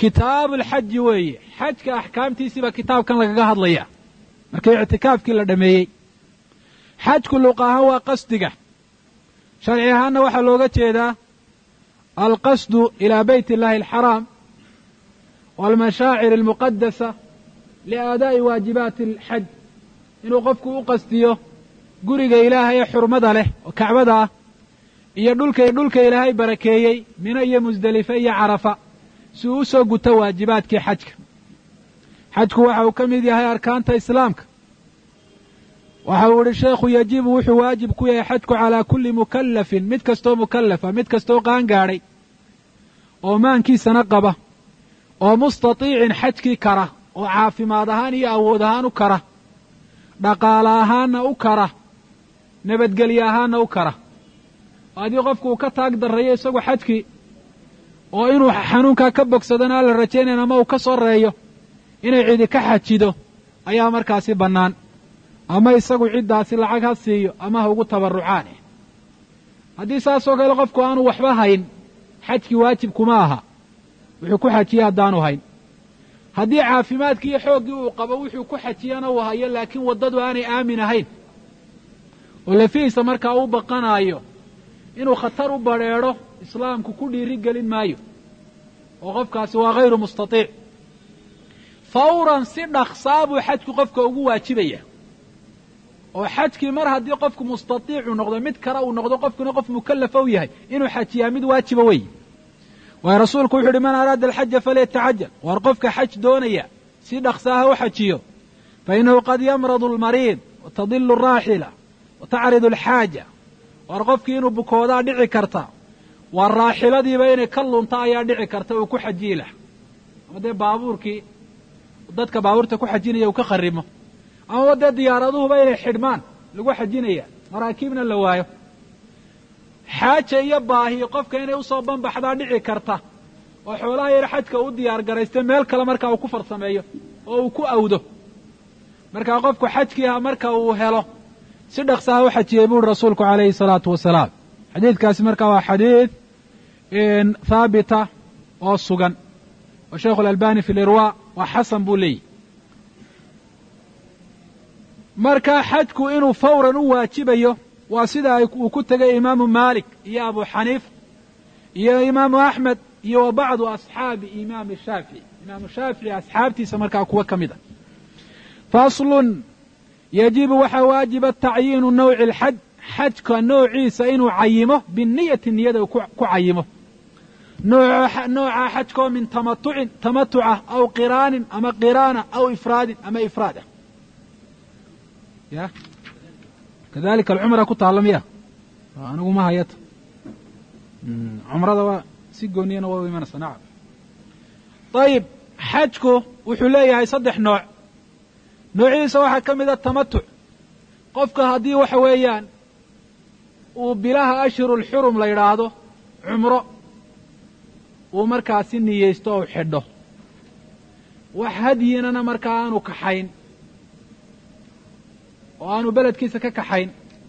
kitaabu alxaji weeye xajka axkaamtiisiibaa kitaabkan lagaga hadlaya markii ictikaafkii la dhammeeyey xajku luq ahaan waa qasdiga sharci ahaanna waxaa looga jeedaa alqasdu ilaa bayt illahi alxaraam waalmashaacir almuqadasa liaadaa'i waajibaati alxaj inuu qofku u qastiyo guriga ilaahay ee xurmada leh oo kacbada ah iyo dhulka dhulka ilaahay barakeeyey mino iyo musdelife iyo carafa si uu u soo guto waajibaadkii xajka xajku waxa uu ka mid yahay arkaanta islaamka waxa uu idhi sheekhu yajibu wuxuu waajib ku yahay xajku calaa kulli mukallafin mid kastoo mukallafa mid kastoo qaangaadhay oo maankiisana qaba oo mustatiicin xajkii kara oo caafimaad ahaan iyo awood ahaan u kara dhaqaale ahaanna u kara nabadgelye ahaanna u kara haddii qofku uu ka taag darrayo isagu xajkii oo inuu xanuunkaa ka bogsadana alla rajaynayn ama uu ka soreeyo inay cidi ka xajido ayaa markaasi bannaan ama isagu ciddaasi lacag ha siiyo ama ha ugu tabarrucaan haddii saasoo kale qofku aanu waxba hayn xajkii waajib kuma aha wuxuu ku xajiyey haddaanu hayn haddii caafimaadkii iyo xooggii uu qabo wuxuu ku xajiyana uu hayo laakiin waddadu aanay aamin ahayn oo lafihiisa markaa u baqanaayo inuu khatar u badrheedho islaamku ku dhiiri gelin maayo oo qofkaasi waa hayru mustatiic fawran si dhaqsaa buu xajku qofka ugu waajibaya oo xajkii mar haddii qofku mustatiicu noqdo mid kale uu noqdo qofkuna qof mukallafa u yahay inuu xajiyaa mid waajiba weeye waayo rasuulku wuxu uhi man araada alxaja falyatacajal waar qofka xaj doonaya si dhaqsaa ha u xajiyo fa innahu qad yamradu almariid wa tadilu araaxila wa tacridu alxaaja waar qofkii inuu bukoodaa dhici karta waa raaxiladiiba inay ka lunta ayaa dhici karta uu ku xajiyi lah ama dee baabuurkii dadka baabuurta ku xajinaya uu ka kharimo amaba dee diyaaraduhuba inay xidhmaan lagu xajinaya maraakiibna la waayo xaaja iyo baahi qofka inay usoo banbaxdaa dhici karta oo xoolaha yar xajka u diyaar garaysta meel kale markaa uu ku farsameeyo oo uu ku awdo markaa qofku xajkii ah marka uu helo si dhaqsaha u xajiyey buuri rasuulku calayhi salaatu wasalaam xadiidkaasi markaa waa xadiid haabita oo sugan oo sheikhu alalbani fi lirwa waa xasan buu leeyihi marka xajku inuu fawran u waajibayo waa sida uu ku tegay imaamu maalik iyo abu xaniifa iyo imaamu axmed iyo wa bacdu asxaabi imaami shaafici imaamu shaafici asxaabtiisa markaa kuwa ka mid a faslun yajibu waxaa waajiba tacyiinu nawci alxaj xajka noociisa inuu cayimo biniyati niyada ku cayimo nooca xajkoo min tamatucin tamatucah aw qiraanin ama qiraana aw ifraadin ama ifraad ah ya kadalika alcumra ku taalla miya anigu ma hayata cumrada waa si gooniyana waa u imanaysa nacam ayib xajku wuxuu leeyahay saddex nooc noociisa waxaa ka mid a tamatuc qofka haddii waxa weeyaan uu bilaha ashhuru lxurum la yidhaahdo cumro uu markaasi niyeysto ou xidho wax hadyinana markaa aanu kaxayn oo aanu beledkiisa ka kaxayn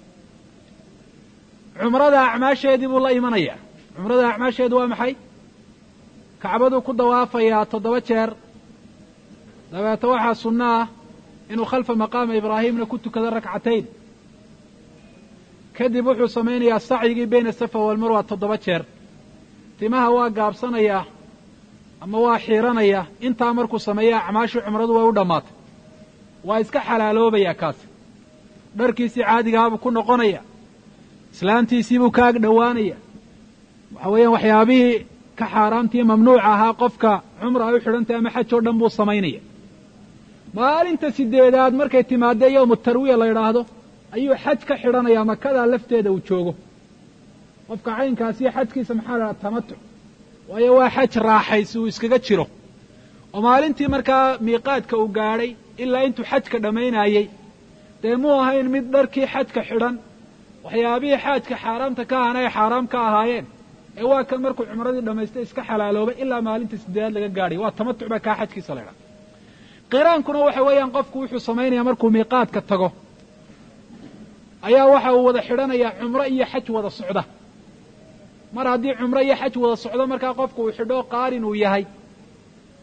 cumrada acmaasheedii buu la imanayaa cumrada acmaasheedu waa maxay kacbaduu ku dawaafayaa toddoba jeer dabeeto waxaa sunno ah inuu khalfa maqaama ibraahimna ku tukado rakcatayn kadib wuxuu samaynayaa sacyigii bayna asafa walmarwa toddoba jeer timaha waa gaabsanayaa ama waa xiiranayaa intaa markuu sameeya acmaashii cumradu way u dhammaatay waa iska xalaaloobayaa kaasi dharkiisii caadigaabuu ku noqonaya islaantiisiibuu ka ag dhowaanaya waxa weeyaan waxyaabihii ka xaaraamtii mamnuuca ahaa qofka cumra ay u xidhantahy ama xaj oo dhan buu samaynaya maalinta sideedaad markay timaadee yowmu tarwiya la yidhaahdo ayuu xaj ka xidhanayaa makadaa lafteeda uu joogo qofka caynkaasiyo xajkiisa maxaa la dhaha tamatuc waayo waa xaj raaxaysi uu iskaga jiro oo maalintii markaa miiqaadka uu gaadhay ilaa intuu xajka dhammaynayey dee muu ahayn mid dharkii xajka xidhan waxyaabihii xaajka xaaraamta ka ahana ay xaaraam ka ahaayeen ee waa kan markuu cumradii dhammaystay iska xalaaloobay ilaa maalinta sideedaad laga gaadhay waa tamatuc baa kaa xajkiisa la ydhaha qiraankuna waxa weeyaan qofku wuxuu samaynayaa markuu miiqaadka tago ayaa waxa uu wada xidhanayaa cumro iyo xaj wada socda mar haddii cumro iyo xaj wada socdo markaa qofku uu xidho qaarin uu yahay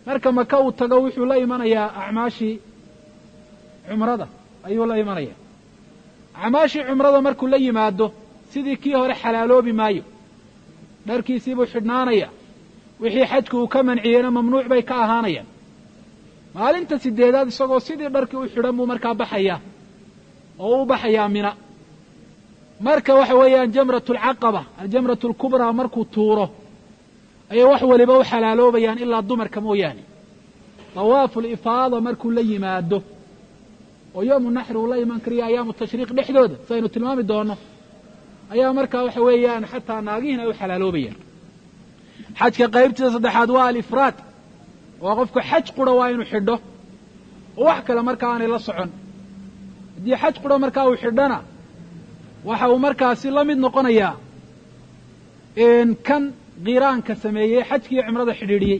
marka maka uu tago wuxuu la imanayaa acmaashii cumrada ayuu la imanaya acmaashii cumrada markuu la yimaado sidii kii hore xalaaloobi maayo dharkiisiibuu xidhnaanaya wixii xajku uu ka manciyeyna mamnuuc bay ka ahaanayaan maalinta sideedaad isagoo sidii dharkii u xidhan buu markaa baxayaa oo u baxayaa mina marka waxa weeyaan jamratu alcaqaba aljamratu alkubraa markuu tuuro ayay wax waliba u xalaaloobayaan ilaa dumarka mooyaane dawaafu lifaada markuu la yimaado oo yoomu naxri uu la iman kariyo ayaamu tashriiq dhexdooda sidaynu tilmaami doono ayaa markaa waxa weeyaan xataa naagihiina ay u xalaaloobayaan xajka qaybtiisa saddexaad waa alifraad oo qofku xaj qura waa inuu xidho oo wax kale markaa aanay la socon haddii xaj qura markaa uu xidhona waxa uu markaasi la mid noqonayaa kan qiraanka sameeyey xajkiiyo cimrada xidhiidhiyey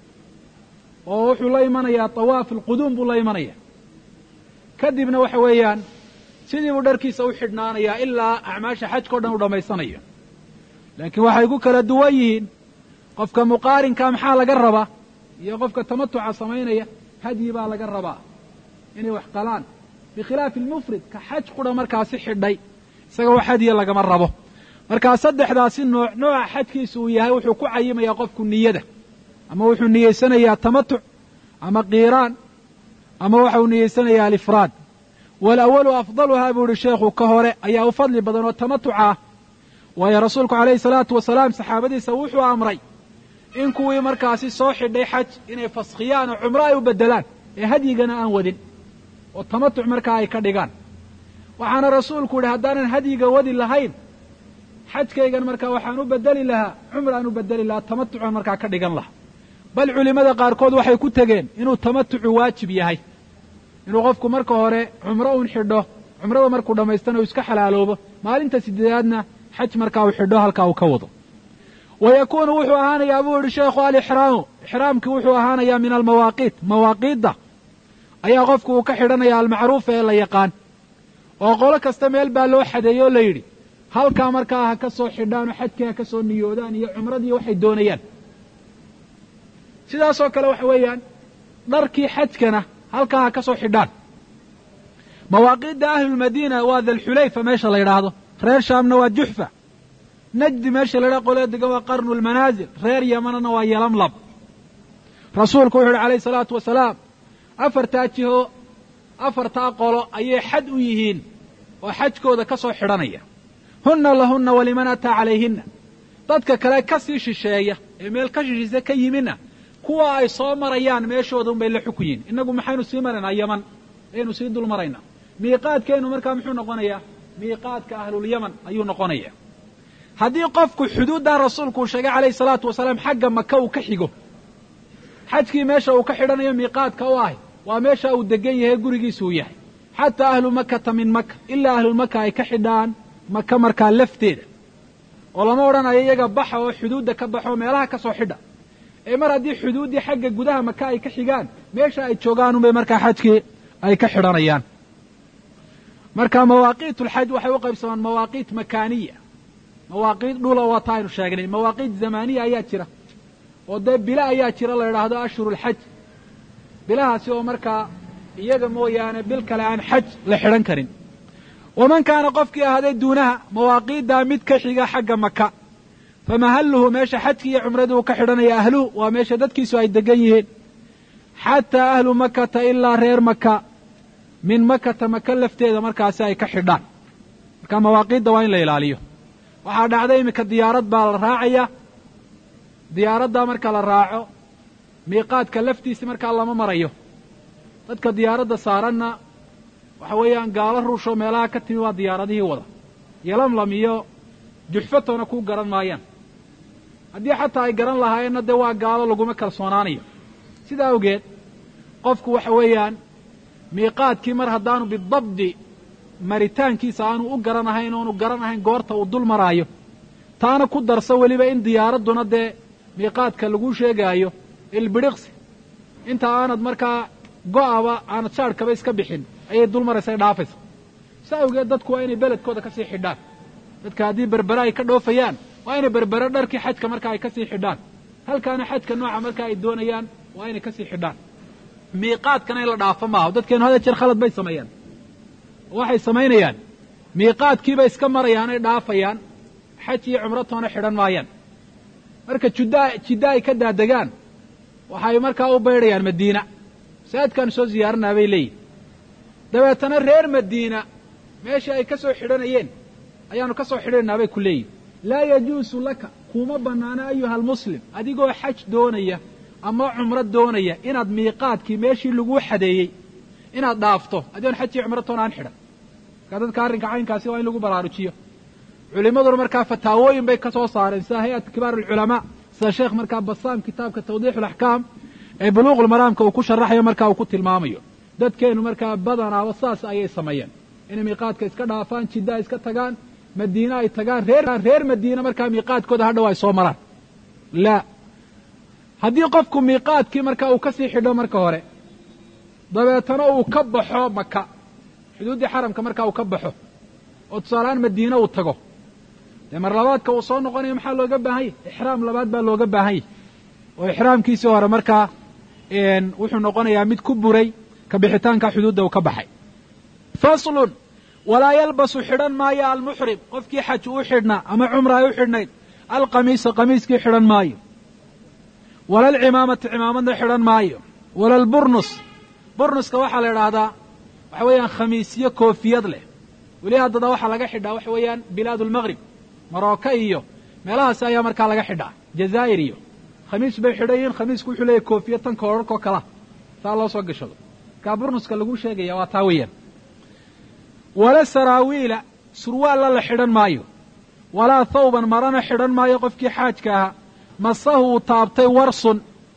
oo wuxuu la imanayaa tawaaf alquduum buu la imanaya kadibna waxa weeyaan sidii buu dharkiisa u xidhnaanayaa ilaa acmaasha xajka o dhan u dhammaysanayo laakiin waxay ku kala duwan yihiin qofka muqaarinka maxaa laga rabaa iyo qofka tamatuca samaynaya hadyi baa laga rabaa inay wax qalaan bikhilaafi almufrid ka xaj qura markaasi xidhay isaga wax hadya lagama rabo markaa saddexdaasi nooc nooca xajkiisa uu yahay wuxuu ku cayimayaa qofku niyada ama wuxuu niyeysanayaa tamatuc ama qiiraan ama waxa uu niyeysanayaa alifraad walawalu afdaluhaa buu ihi sheekhu ka hore ayaa u fadli badan oo tamatuca ah waayo rasuulku calayhi salaatu wasalaam saxaabadiisa wuxuu amray in kuwii markaasi soo xidhay xaj inay faskhiyaan oo cumro ay u beddelaan ee hadyigana aan wadin oo tamatuc markaa ay ka dhigaan waxaana rasuulku yidhi haddaanan hadyiga wadi lahayn xajkaygan markaa waxaan u bedeli lahaa cumraan u bedeli lahaa tamatucan markaa ka dhigan lahaa bal culimmada qaarkood waxay ku tegeen inuu tamatucu waajib yahay inuu qofku marka hore cumro uun xidho cumrada markuu dhammaystana uu iska xalaaloobo maalinta sideedaadna xaj markaa uu xidho halkaa uu ka wado wa yakuunu wuxuu ahaanayaa buu yihi sheekhu alixraamu ixraamkii wuxuu ahaanayaa min almawaaqiit mawaaqiidda ayaa qofku uu ka xidhanaya almacruufa ee la yaqaan oo qolo kasta meel baa loo xadeeyey oo la yidhi halkaa markaa ha ka soo xidhaan oo xajkii ha ka soo niyoodaan iyo cumradii waxay doonayaan sidaasoo kale waxa weeyaan dharkii xajkana halkaa ha ka soo xidhaan mawaaqiidda ahlulmadiina waa dalxulayfa meesha la yidhaahdo reer shaamna waa juxfa najdi meesha la yidhahdo qolee degan waa qarnu lmanaazil reer yamanana waa yalamlab rasuulku wuxu uhi calayhi salaatu wasalaam afartaa jiho afartaa qolo ayay xad u yihiin oo xajkooda ka soo xidhanaya hunna lahunna waliman ataa calayhinna dadka kale ka sii shisheeya ee meel ka shishiisa ka yimina kuwa ay soo marayaan meeshooda unbay la xukun yihin innagu maxaynu sii maraynaa yaman ayaynu sii dul maraynaa miiqaadkeennu markaa muxuu noqonayaa miiqaadka ahlulyaman ayuu noqonayaa haddii qofku xuduuddaa rasuulku uu sheegay calayhi salaatu wasalaam xagga maka uu ka xigo xajkii meesha uu ka xidhanayo miiqaadka u ahy waa meesha uu degan yahay gurigiisa uu yahay xataa ahlu makata min maka ilaa ahlulmaka ay ka xidhaan maka markaa lafteeda oo lama odhanayo iyaga baxa oo xuduudda ka baxo meelaha ka soo xidha ee mar haddii xuduuddii xagga gudaha maka ay ka xigaan meesha ay joogaan unbay markaa xajkii ay ka xidhanayaan marka mawaaqiit ulxaj waxay u qaybsamaan mawaaqiit makaaniya mawaaqiit dhula waa ta aynu sheegnay mawaaqiit zamaaniya ayaa jira oo dee bilo ayaa jira la yidhaahdo ashhurulxaj bilahaasi oo markaa iyaga mooyaane bil kale aan xaj la xidhan karin waman kaana qofkii ahaaday duunaha mawaaqiiddaa mid ka xiga xagga maka famahalluhu meesha xajkii iyo cumradii uu ka xidhanaya ahluhu waa meesha dadkiisu ay degan yihiin xataa ahlu makata ilaa reer maka min makata maka lafteeda markaasi ay ka xidhaan marka mawaaqiidda waa in la ilaaliyo waxaa dhacday iminka diyaarad baa la raacaya diyaaraddaa marka la raaco miiqaadka laftiisi markaa lama marayo dadka diyaaradda saaranna waxa weeyaan gaalo ruushoo meelaha ka timi waa diyaaradihii wada yalamlam iyo juxfatona ku garan maayaan haddii xataa ay garan lahaayeenna dee waa gaalo laguma kalsoonaanayo sidaa awgeed qofku waxa weeyaan miiqaadkii mar haddaanu bidabdi maritaankiisa aanu u garanahayn oonu garanahayn goorta uu dul maraayo taana ku darso weliba in diyaaradduna dee miiqaadka lagu sheegaayo ilbidhiqsi inta aanad markaa go'aba aanad shaadhkaba iska bixin ayay dul maraysa dhaafaysa sa awgeed dadku waa inay beledkooda ka sii xidhaan dadka haddii berbere ay ka dhoofayaan waa inay berbere dharkii xajka marka ay ka sii xidhaan halkaana xajka nooca marka ay doonayaan waa inay kasii xidhaan miiqaadkana in la dhaafo maaha dadkeenu hada jeer khalad bay sameeyaan waxay samaynayaan miiqaadkiibay iska marayaan ay dhaafayaan xaj iyo cumratoona xidhan maayaan marka judda jidda ay ka daadegaan waxay markaa u baydhayaan madiina masaajidkaan soo ziyaaranaa bay leeyihin dabeetana reer madiina meeshii ay ka soo xidhanayeen ayaanu ka soo xidhanaynaa bay ku leeyihin laa yajuusu laka kuma bannaana ayuha almuslim adigoo xaj doonaya ama cumro doonaya inaad miiqaadkii meeshii laguu xadeeyey inaad dhaafto adigoon xaj iyo cumratoona aan xidhan markaa dadka arrinka caynkaasi waa in lagu baraarujiyo culimmaduna markaa fataawooyin bay ka soo saareen sida hay-at kibaar alculamaa sida sheekh markaa basaam kitaabka tawdiix alaxkaam ee buluuqulmaraamka uu ku sharaxayo markaa uu ku tilmaamayo dadkeennu markaa badanaaba saas ayay sameeyeen inay miiqaadka iska dhaafaan jidda iska tagaan madiine ay tagaan reer reer madiine markaa miiqaadkooda hadhow ay soo maraan laa haddii qofku miiqaadkii markaa uu kasii xidho marka hore dabeetana uu ka baxo maka xuduuddii xaramka markaa uu ka baxo oo tusaalehaan madiine uu tago dee mar labaadka uu soo noqonayo maxaa looga baahan yahy ixraam labaad baa looga baahan yahy oo ixraamkiisii hore markaa wuxuu noqonayaa mid ku buray ka bixitaanka xuduudda uu ka baxay faslun walaa yalbasu xidhan maayo almuxrim qofkii xaj uu xidhnaa ama cumra ay u xidhnayd alqamiisa qamiiskii xidhan maayo wala alcimaamata cimaamadna xidhan maayo wala alburnus burnuska waxaa la idhaahdaa waxa weeyaan khamiisyo koofiyad leh weli haddada waxaa laga xidhaa waxa weeyaan bilaad almaqrib marooka iyo meelahaasi ayaa markaa laga xidhaa jazaa'ir iyo khamiis bay xidhan yihiin khamiisku wuxuu leeyahy koofiya tan koorarkoo kala saa loo soo gashado markaa burnuska lagu sheegaya waa taa weeyaan wala saraawiila surwaalla la xidhan maayo walaa thawban marana xidhan maayo qofkii xaajka ahaa masahu uu taabtay warsun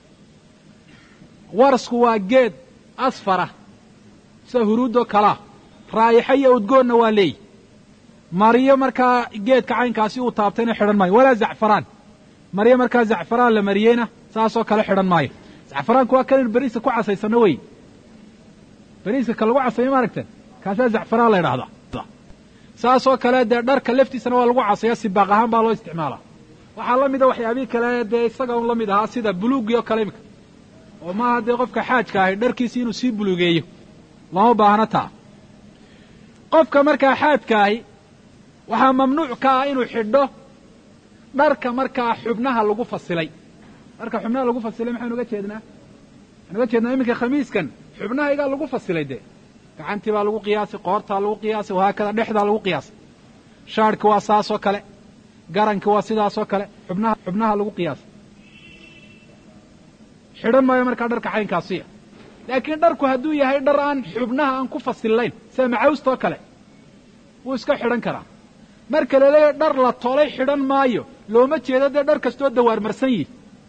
warsku waa geed asfara sida huruudoo kalaa raa'ixa iyo udgoonna waa leeyi mariyo markaa geedka caynkaasi uu taabtayna xidhan maayo walaa zacfaraan mariyo markaa zacfaraan la mariyeyna saasoo kale xidhan maayo zacfaraanku waa kan beriiska ku casaysano wey beriiska ka lagu casayo ma aragteen kaasaa zacfaraan la idhahdaa saasoo kale dee dharka laftiisana waa lagu casaya sibaaq ahaan baa loo isticmaalaa waxaa la mida waxyaabihii kale dee isaga un la mid ahaa sida buluugii oo kale imika oo maaha dee qofka xaajka ahay dharkiisi inuu sii buluugeeyo lama baahno taa qofka markaa xaajka ahi waxaa mamnuuc ka ah inuu xidho dharka markaa xubnaha lagu fasilay dharka xubnaha lagu fasilay maxaynu uga jeednaa waxaynu uga jeednaa iminka khamiiskan xubnahaygaa lagu fasilay dee gacantii baa lagu qiyaasay qoortaa lagu qiyaasay wahaakada dhexdaa lagu qiyaasay shaadhki waa saasoo kale garanki waa sidaasoo kale xubnaha xubnaha lagu qiyaasay xidhan maayo markaa dharka caynkaasiya laakiin dharku hadduu yahay dhar aan xubnaha aan ku fasillayn sida macawstoo kale wuu iska xidhan karaa marka la leeyahay dhar la tolay xidhan maayo looma jeedo dee dhar kastoo dawaarmarsan yihi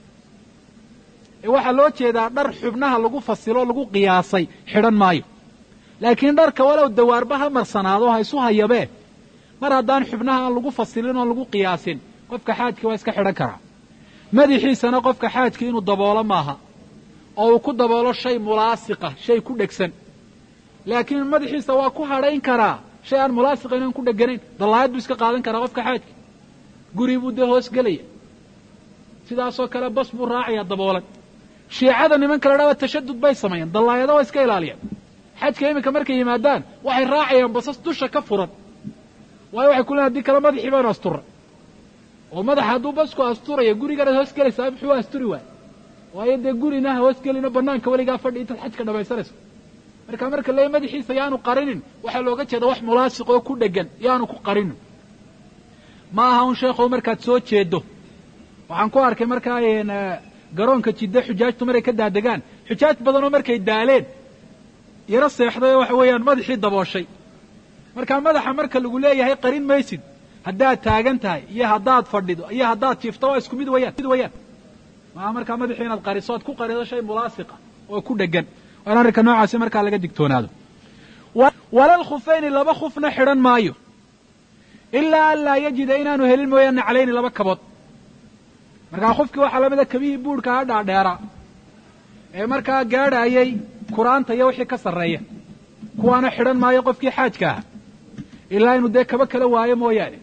ee waxaa loo jeedaa dhar xubnaha lagu fasilo lagu qiyaasay xidhan maayo laakiin dharka walow dawaarba ha marsanaado ha isu hayabee mar haddaan xubnaha aan lagu fasilin oon lagu qiyaasin qofka xaajka waa iska xidhan karaa madaxiisana qofka xaajka inuu daboolo maaha oo uu ku daboolo shay mulaasiqa shay ku dhegsan laakiin madaxiisa waa ku hadhayn karaa shay aan mulaasiqayn aan ku dheganayn dallaayad buu iska qaadan karaa qofka xaajka guri buu dee hoos gelaya sidaasoo kale bas buu raacaya daboolan shiicada nimanka la dhahda tashadud bay sameeyaan dallaayado waa iska ilaaliyaan xajka iminka markay yimaadaan waxay raacayaan basas dusha ka furan waayo waxay ku leeyn hadii kale madaxii baanu asturra oo madaxa hadduu basku asturaya guriganaad hoos gelaysaa muxuu asturi waay waayo dee gurina ha hoos gelino banaanka weligaa fadhi intaad xajka dhamaysanayso marka marka le madaxiisa yaanu qarinin waxaa looga jeeda wax mulaasiq oo ku dhegan yaanu ku qarinin ma aha un sheekhow markaad soo jeedo waxaan ku arkay markaa garoonka jidde xujaajtu markay ka daadegaan xujaaj badanoo markay daaleen yaro seexday oo waxa weeyaan madaxii dabooshay markaa madaxa marka lagu leeyahay qarin maysid haddaad taagan tahay iyo haddaad fadhido iyo haddaad jiifto waa isku mid wayaan mid wayaan maaha markaa madaxii inaad qariso oad ku qarido shay mulaasiqa oo ku dhegan waa in arrinka noocaasi markaa laga digtoonaado walal khufayni laba khufna xidhan maayo ilaa an laa yajida inaanu helin mooyaane calayni laba kabood markaa khufkii waxaa lamida kabihii buurhka ha dhaadheeraa ee markaa gaadhaayay kuraanta iyo wixii ka sarreeya kuwaana xidhan maayo qofkii xaajka aha ilaa inuu dee kaba kala waayo mooyaane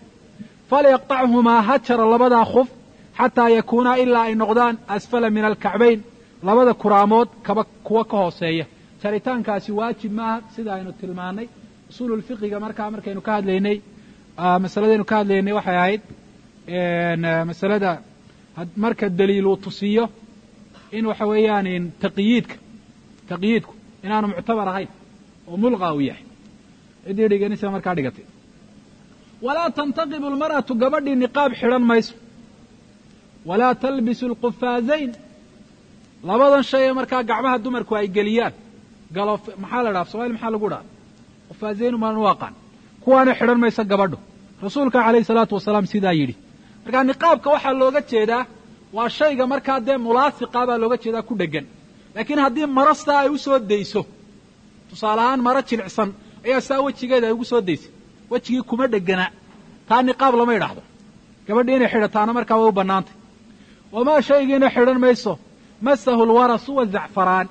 falyaqطachumaa ha jaro labadaa khuf xataa yakuunaa ilaa ay noqdaan asfala min alkacbayn labada kuraamood kaba kuwa ka hooseeya jaritaankaasi waajib maaha sida aynu tilmaannay usuululfiqiga markaa markaynu ka hadlaynay masaladaynu ka hadlaynay waxay ahayd masalada marka daliil uu tusiyo in waxa weeyaan taqyiidka taqyiidku inaanu muctabar ahayn oo mulqa uu yahay ciddii dhiganisa markaa dhigatay walaa tantaqibu almar'atu gabadhii niqaab xidhan mayso walaa talbisu alqufaazayn labadan shay ee markaa gacmaha dumarku ay geliyaan galo maxaa la dhaha somaali maxaa lagu dhaha qufaazayn umaan u aqaan kuwaana xidhan mayso gabadhu rasuulka calayhi salaatu wasalaam sidaa yidhi markaa niqaabka waxaa looga jeedaa waa shayga markaa dee mulaasiqa baa looga jeedaa ku dheggan laakiin haddii maro saa ay u soo dayso tusaale ahaan maro jilicsan ayaa saa wejigeeda ay ugu soo daysay wejigii kuma dhegana taa niqaab lama idhaahdo gabadhii inay xidhataana markaa way u bannaantay wamaa shaygiina xidhan mayso masahu lwarasu wazacfaraan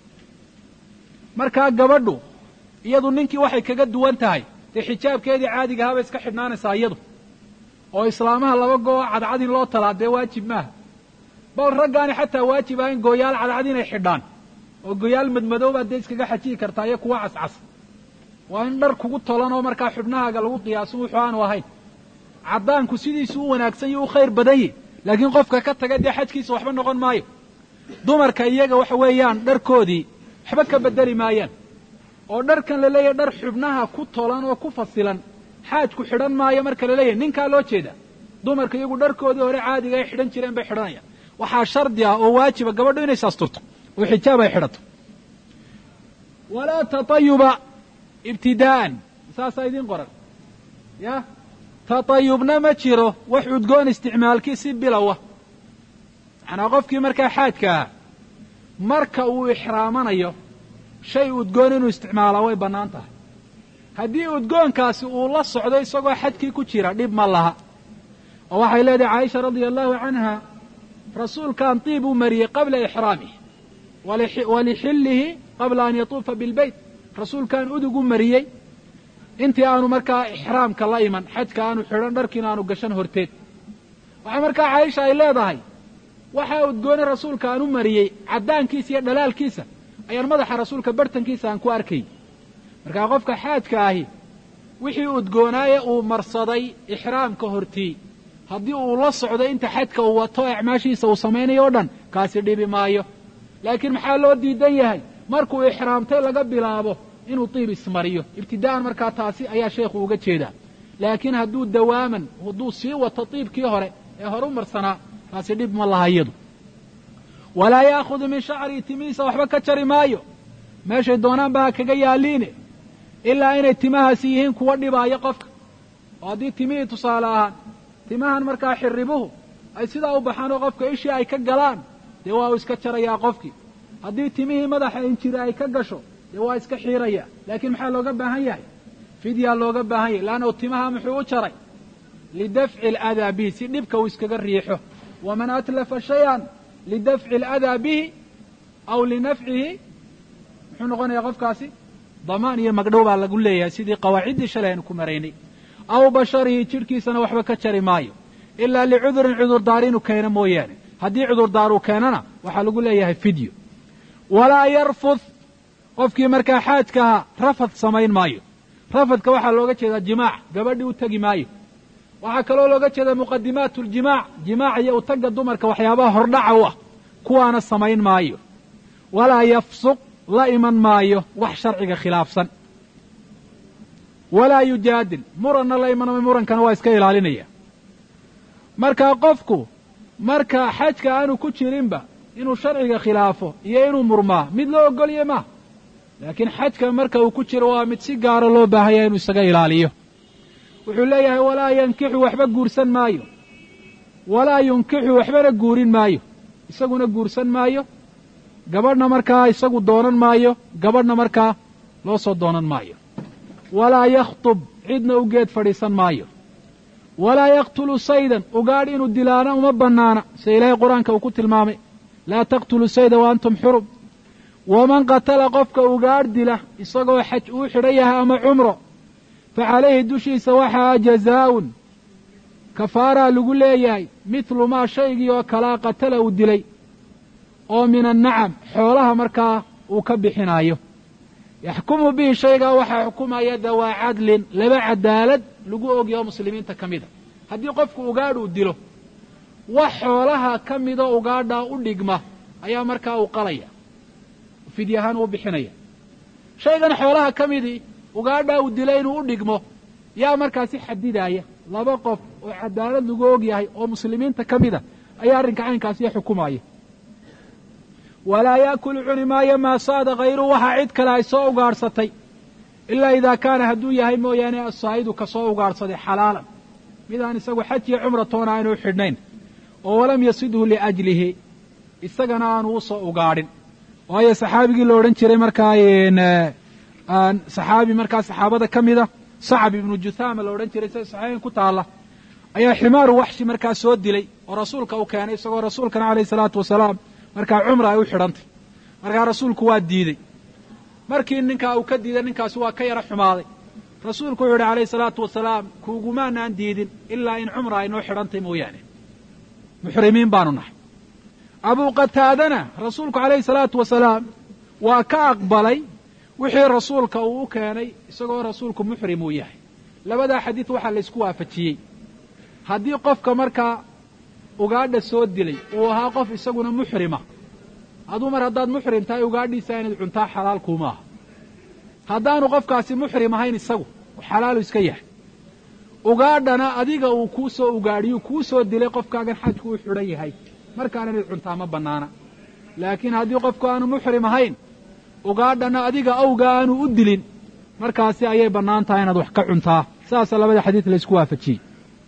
markaa gabadhu iyadu ninkii waxay kaga duwan tahay dee xijaabkeedii caadiga ahaa bay iska xidhnaanaysaa iyadu oo islaamaha laba goo cadcad in loo talaa dee waajib maaha bal raggaani xataa waajib ahayn gooyaal cadcad inay xidhaan oo gooyaal madmadoobaad dee iskaga xajiyi kartaa iyo kuwa cascas waa in dhar kugu tolan oo markaa xubnahaaga lagu qiyaaso wuxuu aanu ahayn caddaanku sidiisu u wanaagsan iyo u khayr badan yahi laakiin qofka ka taga dee xajkiisa waxba noqon maayo dumarka iyaga waxa weeyaan dharkoodii waxba ka beddeli maayaan oo dharkan la leeyahay dhar xubnaha ku tolan oo ku fasilan xaajku xidhan maayo marka la leeyahay ninkaa loo jeeda dumarka iyagu dharkoodii hore caadiga ay xidhan jireen bay xidhanayaan waxaa shardi ah oo waajiba gabadhu inay saasturto oo xijaab ay xidhato walaa tatayuba ibtidaa'an saasaa idiin qoran ya tatayubna ma jiro wax udgoon isticmaalkii si bilowa macnaa qofkii markaa xaajka ah marka uu ixraamanayo shay udgoon inuu isticmaalaa way bannaan tahay haddii udgoonkaasi uu la socdo isagoo xajkii ku jira dhib ma laha oo waxay leedahay caaisha radia allahu canha rasuulkaan diib u mariyey qabla ixraamih walixillihi qabla an yatuufa bilbeyt rasuulkaan udug u mariyey intii aanu markaa ixraamka la iman xajka aanu xidhan dharkiina aanu gashan horteed waxaa markaa caaisha ay leedahay waxaa udgoone rasuulka aan u mariyey caddaankiisa iyo dhalaalkiisa ayaan madaxa rasuulka bartankiisa aan ku arkay markaa qofka xaajka ahi wixii udgoonaaye uu marsaday ixraamka hortii haddii uu la socdo inta xajka uu wato acmaashiisa uu samaynayo o dhan kaasi dhibi maayo laakiin maxaa loo diidan yahay markuu ixraamtay laga bilaabo inuu diib ismariyo ibtidaa'an markaa taasi ayaa sheekhu uga jeedaa laakiin hadduu dawaaman hadduu sii wato diibkii hore ee horu marsanaa taasi dhib ma laha iyadu walaa ya'khudu min shacrii timihiisa waxba ka jari maayo meeshay doonaanba ha kaga yaaliine ilaa inay timahaasi yihiin kuwa dhibaaya qofka oo haddii timihii tusaale ahaan timahan markaa xirribuhu ay sidaa u baxaan oo qofka ishii ay ka galaan dee waa uu iska jarayaa qofkii haddii timihii madaxa injiri ay ka gasho dee waa iska xiirayaa laakiin maxaa looga baahan yahay fidyaa looga baahan yahay laannahu timaha muxuu u jaray lidafci aladaa bihi si dhibka uu iskaga riixo waman atlafa shayan lidafci aladaa bihi aw linafcihi muxuu noqonayaa qofkaasi damaan iyo magdhow baa lagu leeyahay sidii qawaaciddii shalay aynu ku maraynay aw basharihi jidhkiisana waxba ka jari maayo ilaa licudurin cudurdaar inuu keeno mooyaane haddii cudurdaar uu keenana waxaa lagu leeyahay fidyo walaa yarfud qofkii markaa xaajka ahaa rafad samayn maayo rafadka waxaa looga jeedaa jimaac gabadhii u tegi maayo waxaa kaloo looga jeedaa muqadimaat ljimaac jimaac iyo utagga dumarka waxyaabaha hordhaca u ah kuwaana samayn maayo walaa yafsuq la iman maayo wax sharciga khilaafsan walaa yujaadil muranna la iman maayo murankana waa iska ilaalinaya markaa qofku marka xajka aanu ku jirinba inuu sharciga khilaafo iyo inuu murmaa mid loo ogolye maaha laakiin xajka marka uu ku jiro waa mid si gaara loo baahanya inuu isaga ilaaliyo wuxuu leeyahay walaa yankixu waxba guursan maayo walaa yunkixu waxbana guurin maayo isaguna guursan maayo gabadhna markaa isagu doonan maayo gabadhna markaa loo soo doonan maayo walaa yakhtub cidna u geed fadhiisan maayo walaa yaqtulu saydan ugaadh inuu dilaana uma bannaana sida ilaahay qur-aanka uu ku tilmaamay laa taqtulu sayda wa antum xurum waman qatala qofka ugaadh dila isagoo xaj uu xidhan yahay ama cumro fa calayhi dushiisa waxaa jazaa'un kafaaraa lagu leeyahay mithlu maa shaygii oo kalaa qatala uu dilay oo min annacam xoolaha markaa uu ka bixinaayo yaxkumu bihi shaygaa waxaa xukumaya dawaa cadlin laba cadaalad lagu ogyaho muslimiinta ka mida haddii qofku ugaadh uu dilo wax xoolaha ka midoo ugaadhaa u dhigma ayaa markaa uu qalaya fidya ahaan uu bixinaya shaygan xoolaha ka midii ugaadhaa uu dila inuu u dhigmo yaa markaasi xadidaaya laba qof oo cadaalad lagu og yahay oo muslimiinta ka mida ayaa arrinka caynkaasiyo xukumaya walaa yaakulu cuni maayo maa saada khayru waxaa cid kale ay soo ugaadhsatay ilaa idaa kaana hadduu yahay mooyaane asaa'idu ka soo ugaadhsaday xalaalan midaan isagu xaj iyo cumra toona aanu u xidhnayn oo walam yasidhu liajlihi isagana aanu u soo ugaadhin waayo saxaabigii la odhan jiray markaa saxaabi markaa saxaabada ka mida sacab ibnu juthaama la odhan jiray sida saxiixayn ku taalla ayaa ximaaru waxshi markaa soo dilay oo rasuulka u keenay isagoo rasuulkana calayhi salaatu wasalaam markaa cumra ay u xidhantay markaa rasuulku waa diidey markii ninkaa uu ka diiday ninkaasi waa ka yaro xumaaday rasuulku wuxuu yidhi calayhi salaatu wasalaam kuugumaanaan diidin ilaa in cumra ay noo xidhantay mooyaane muxrimiin baanu nahay abuu qataadana rasuulku calayhi salaatu wasalaam waa ka aqbalay wixii rasuulka uu u keenay isagoo rasuulku muxrim uu yahay labadaa xadiid waxaa laysku waafajiyey haddii qofka markaa ugaadha soo dilay uu ahaa qof isaguna muxrima aduu mar haddaad muxrim tahay ugaadhiisa inaad cuntaa xalaal kuuma aha haddaanu qofkaasi muxrim ahayn isagu xalaalu iska yahay ugaadhana adiga uu kuu soo ugaadhiyu kuu soo dilay qofkaagan xajku u xidhan yahay markaana inaad cuntaa ma bannaana laakiin haddii qofku aanu muxrim ahayn ugaadhana adiga awga aanu u dilin markaasi ayay bannaan tahay inaad wax ka cuntaa saasa labada xadiid laysku waafajiyey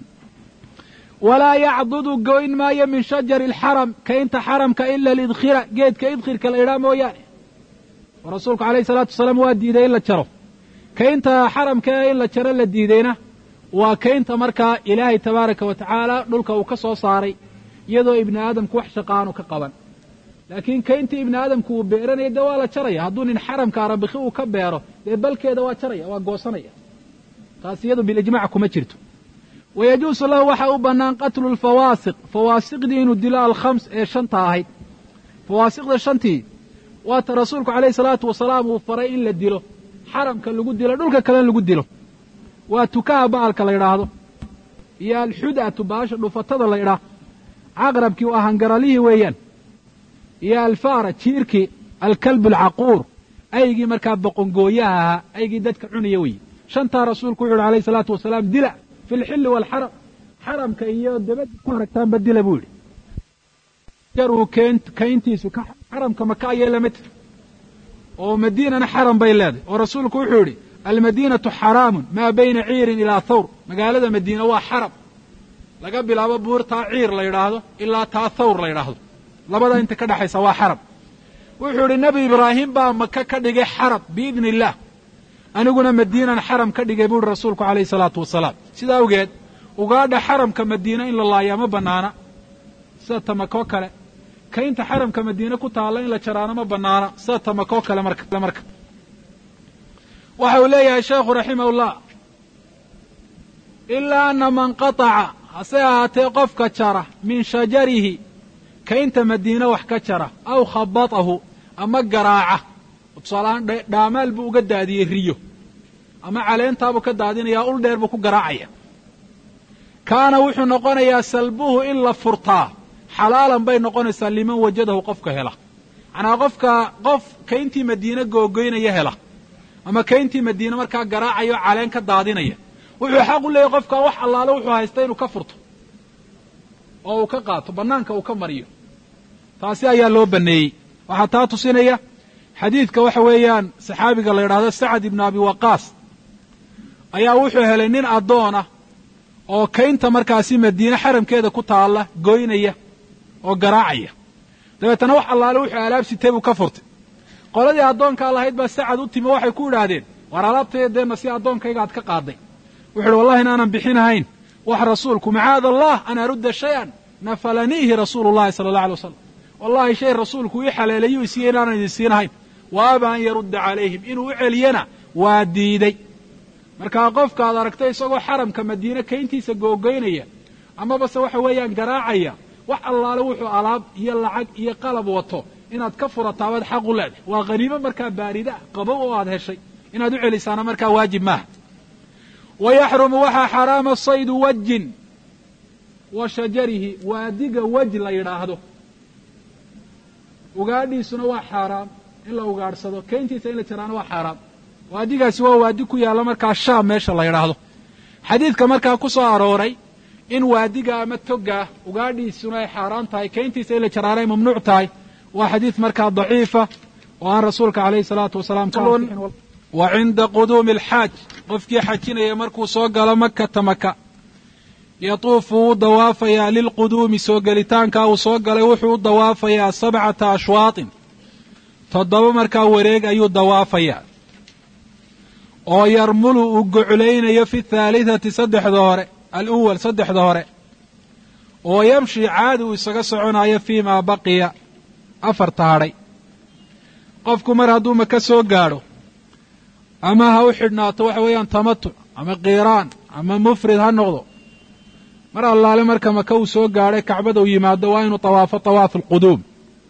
walaa yacdudu goyn maayo min shajari alxaram kaynta xaramka ila alidkhira geedka idkhirka la idhaa mooyaane oo rasuulku calayhi salaatu wasalaam waa diiday in la jaro kaynta xaramka ee in la jaro la diidayna waa kaynta markaa ilaahay tabaaraka wa tacaala dhulka uu ka soo saaray iyadoo ibni aadamku wax shaqa aanu ka qaban laakiin kayntii ibni aadamku uu beeranaya dee waa la jaraya hadduu nin xaramka arabikhi uu ka beero dee balkeeda waa jaraya waa goosanaya taas iyadu bilijmac kuma jirto wayajuusu lahu waxaa u bannaan qatlu lfawaasiq fawaasiqdii inuu dilo alkhams ee shanta ahayd fawaasiqda shantii waata rasuulku calayhi salaatu wasalaam uu faray in la dilo xaramka lagu dilo dhulka kalena lagu dilo waa tukaha ba'alka la yidhaahdo iyo alxud'atu baasha dhufatada la ydhaah caqrabkii waa hangaralihii weeyaan iyo alfaara jiirkii alkalbu alcaquur aygii markaa boqongooyaha ahaa aygii dadka cunaya weeye shantaa rasuulku wuxu uhi alayhi salaatu wasalaam dila fi lxilli waalxaram xaramka iyo dabadda ku aragtaanba dila buu yidhi jaruu kayntiisu xaramka maka ayay lamid oo madiinana xaram bay leedahay oo rasuulku wuxuu yidhi almadiinatu xaraamun maa bayna ciirin ilaa thawr magaalada madiina waa xaram laga bilaabo buurtaa ciir la yidhaahdo ilaa taa thawr la yidhaahdo labada inta ka dhexaysa waa xaram wuxuu idhi nebi ibraahim baa maka ka dhigay xaram biidni illaah aniguna madiinan xaram ka dhigay buuhi rasuulku calayhi salaatu wasalaam sida awgeed ugaadha xaramka madiina in la laayaa ma bannaana sida tamakoo kale kaynta xaramka madiine ku taalla in la jaraano ma bannaana sida tamakoo kale marka marka waxa uu leeyahay sheekhu raximahullah ilaa ana man qataca hase ahaatee qofka jara min shajarihi kaynta madiine wax ka jara aw khabatahu ama garaaca tusaalahaan dhaamaal buu uga daadiyey riyo ama caleentaabuu ka daadinayaa ul dheer buu ku garaacaya kaana wuxuu noqonayaa salbuhu in la furtaa xalaalan bay noqonaysaa liman wajadahu qofka hela macnaa qofka qof kayntii madiine googoynaya hela ama kayntii madiine markaa garaacayo caleen ka daadinaya wuxuu xaq u leeyahy qofka wax allaale wuxuu haysta inuu ka furto oo uu ka qaato bannaanka uu ka mariyo taasi ayaa loo banneeyey waxaa taa tusinaya xadiidka waxa weeyaan saxaabiga la yidhaahdo sacad ibnu abi waqaas ayaa wuxuu helay nin addoona oo kaynta markaasi madiine xaramkeeda ku taalla goynaya oo garaacaya dabeetana wax allaale wuxuu alaab sitay buu ka furtay qoladii addoonkaa lahayd baa sacad u timi waxay ku idhaahdeen war alaabtayda deenna si addoonkayga aad ka qaadday wuxu uhi wallahi inaanan bixinahayn wax rasuulku macaada allah an arudda shay-an nafalaniihi rasuulu llahi sala allah alay wasalam wallahi shay rasuulku ii xaleelayuu isiiye inaanan idin siinahayn wa aba an yarudda calayhim inuu u celiyana waa diiday markaa qofka ad aragtay isagoo xaramka madiine kayntiisa googoynaya amabase waxa weeyaan garaacaya wax allaale wuxuu alaab iyo lacag iyo qalab wato inaad ka furataabaad xaq u leedahay waa khaniimo markaa baarida qabow oo aad heshay inaad u celisaana markaa waajib maaha wa yaxrumu waxaa xaraama saydu wajin wa shajarihi waadiga wej la yidhaahdo ugaadhiisuna waa xaaraam in la ugaadhsado keyntiisa in la jaraana waa xaaraam waadigaasi waa waadi ku yaalla markaa shaam meesha la yidhaahdo xadiidka markaa ku soo arooray in waadiga ama togaa ugaadhiisuna ay xaaraan tahay keyntiisa in la jaraana ay mamnuuc tahay waa xadiid markaa daciifa oo aan rasuulka calayhi salaatu wasalaam ka wa cinda quduumi alxaaj qofkii xajinaya markuu soo galo makata maka yatuufu wuu dawaafayaa lilquduumi soo gelitaankaa uu soo galay wuxuu u dawaafayaa sabcata ashwaatin toddoba markaa wareeg ayuu dawaafayaa oo yarmulu uu goclaynayo fi thaalitati saddexda hore aluwal saddexda hore oo yamshi caadi uu isaga soconayo fii maa baqiya afarta hadhay qofku mar hadduu maka soo gaadho ama ha u xidhnaato waxa weeyaan tamatuc ama kiiraan ama mufrid ha noqdo mar allaale marka maka uu soo gaadhay kacbada uu yimaado waa inuu tawaafo tawaafu alquduum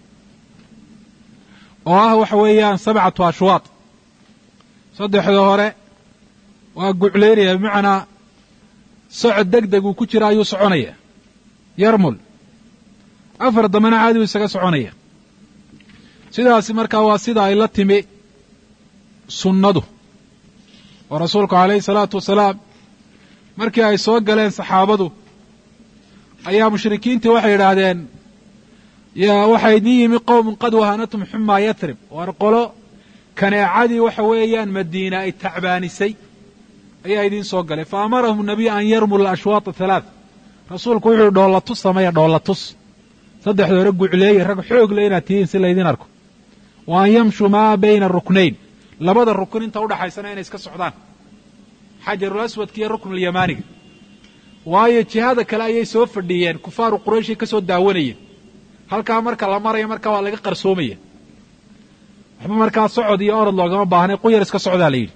oo ah waxa weeyaan sabcatu ashwaad saddexda hore waa guclaynaya bimacnaa socod deg deg uu ku jira ayuu soconaya yarmul afar dambena caadi uu isaga soconaya sidaasi markaa waa sida ay la timi sunnadu oo rasuulku calayhi salaatu wasalaam markii ay soo galeen saxaabadu ayaa mushrikiintii waxay yidhaahdeen yaa waxaa idiin yimi qowmun qad wahanatum xumaa yatrib waar qolo kaneecadii waxa weeyaan madiina ay tacbaanisay ayaa idiin soo galay fa amarahum nabiyu an yarmula ashwaata halaath rasuulku wuxuu dhoolla tus sameeya dhoolla tus saddexda hore gucleeye rag xoog le inaad tihiin si laydin arko wa an yamshuu maa bayna ruknayn labada rukn inta udhaxaysana inay iska socdaan xajarul aswadka iyo ruknulyamaaniga waayo jihada kale ayay soo fadhiyeen kufaaru qurayshay ka soo daawanayeen halkaa marka la maraya markaa waa laga qarsoomaya waxba markaa socod iyo orod loogama baahnay quyar iska socdaa la yidhi